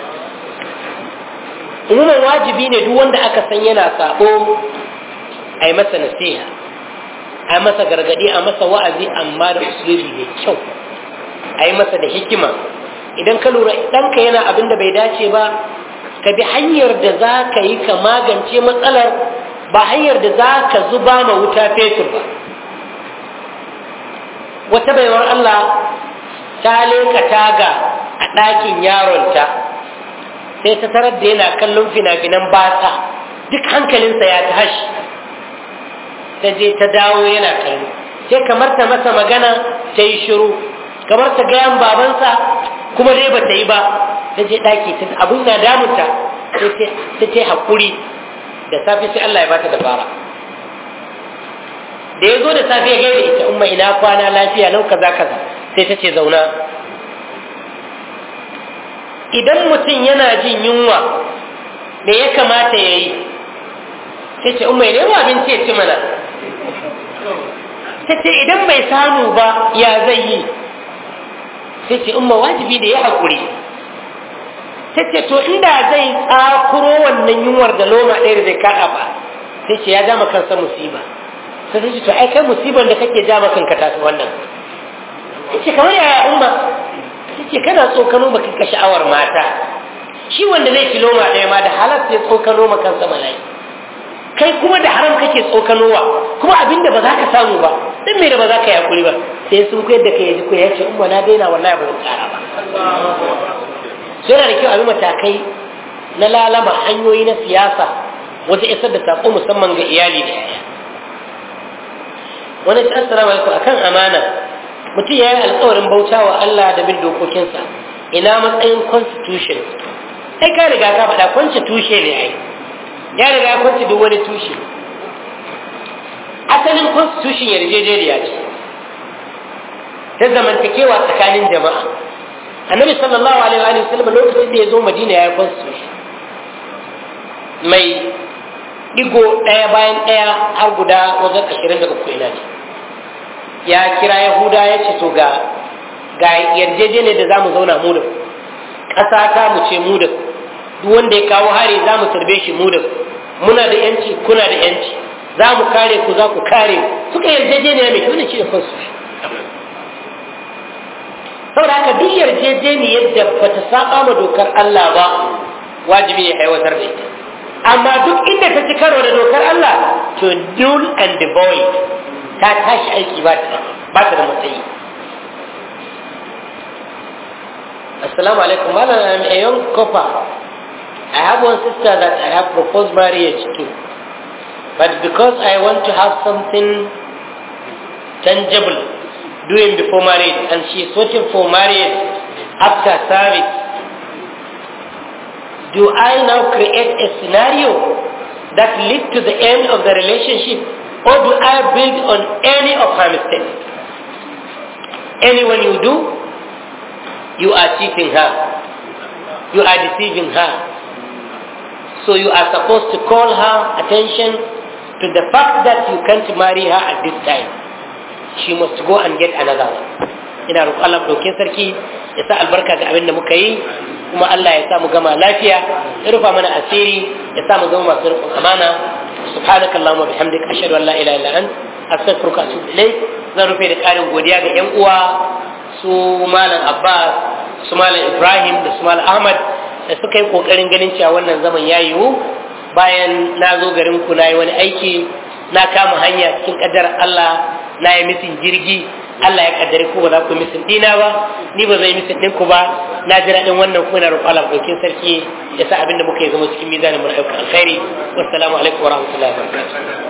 umuman wajibi ne duk wanda aka san yana sabo a yi masa nasiha a yi masa gargadi a masa wa'azi amma da usulubi mai kyau a yi masa da hikima idan ka lura ɗanka yana abin da bai dace ba ka bi hanyar da za ka yi ka magance matsalar ba hanyar da za ka zuba ma wuta fetur ba wata baiwar Allah ta leka taga a ɗakin yaronta sai ta tarar da yana kallon fina-finan basa duk hankalinsa ya tashi ta je ta dawo yana kallo sai kamar ta masa magana ta yi shiru kamar ta gayan babansa kuma dai ba ta yi ba ta je ɗaki ta abin na damunta ta ce haƙuri da safe sai Allah ya bata dabara da ya zo da safe ya gaida ita umma ina kwana lafiya nau kaza kaza sai ta ce zauna idan mutum yana jin yunwa me ya kamata ya yi sai ce umma ne abinci ya ci mana ta ce idan bai samu ba ya zai yi sai ce umma wajibi da ya haƙuri ta ce to inda zai tsakuro wannan yunwar da loma ɗaya da zai kaɗa ba sai ce ya jama kansa musiba sai ta ce to ai kai musibar da kake jama kanka ta fi wannan ta ce kamar yaya umma ta ce kana tsokano ba kanka sha'awar mata shi wanda zai ci loma ɗaya ma da halar sai tsokano ma kansa mala'i kai kuma da haram kake tsokanowa kuma abin da ba za ka samu ba dan me da ba za ka yi hakuri ba sai sun koyar da kai ya ji ko ya ce umma na daina wallahi ba zan tsara ba sai yana da kyau abin matakai na lalama hanyoyi na siyasa wajen isar da saƙo musamman ga iyali da yaya wani ta assalamu alaikum akan amana mutum ya yi alkawarin bauta wa Allah da bin dokokinsa ina matsayin constitution ai ka riga ka faɗa kwance tushe ne ai ya riga ya kwance duk wani tushe asalin constitution yarjejeniya ce ta zamantakewa tsakanin jama'a annabi sallallahu alaihi wa sallam lokacin da ya zo madina ya yi constitution mai digo ɗaya bayan ɗaya har guda wajen ashirin da uku ina ne ya kira yahuda ya ce to ga ga yarjejeniyar da za mu zauna mu da ƙasa ta mu ce mu da duk wanda ya kawo hari za mu tarbe shi mu da muna da yanci kuna da yanci za mu kare ku za ku kare suka yarjejeniya mai kyau da shi da constitution saboda haka duk yarjejeniyar da bata saba ma dokar Allah ba wajibi ne aiwatar da ita amma duk inda ta ci karo da dokar Allah to null and void ta tashi aiki ba ta ba ta da matsayi assalamu alaikum malam I'm a young couple I have one sister that I have proposed marriage to but because I want to have something tangible doing before marriage and she is waiting for marriage after service do I now create a scenario that lead to the end of the relationship or do I build on any of her mistakes anyone you do you are cheating her you are deceiving her so you are supposed to call her attention to the fact that you can't marry her at this time she must go and get another one ina roƙon Allah ɗauke sarki ya sa albarka ga abin da muka yi kuma Allah ya sa mu gama lafiya ya rufa mana asiri ya sa mu zama masu riƙon amana subhanaka allahumma bihamdika ashhadu an la ilaha illa ant astaghfiruka wa atubu ilayk zan rufe da ƙarin godiya ga ƴan uwa su malam Abbas su malam Ibrahim da su malam Ahmad da suka yi kokarin ganin cewa wannan zaman ya yiwu bayan na zo garin ku na yi wani aiki na kama hanya cikin ƙaddarar Allah na yi misin jirgi Allah ya kaddare ku ba za ku misin dina ba ni ba zai misin ɗinku ba na ji daɗin wannan kuma na roƙo Allah ɗaukin sarki ya sa abin da muka yi zama cikin mizanin mu na ayyukan alkhairi wassalamu alaikum wa rahmatullahi wa barakatuh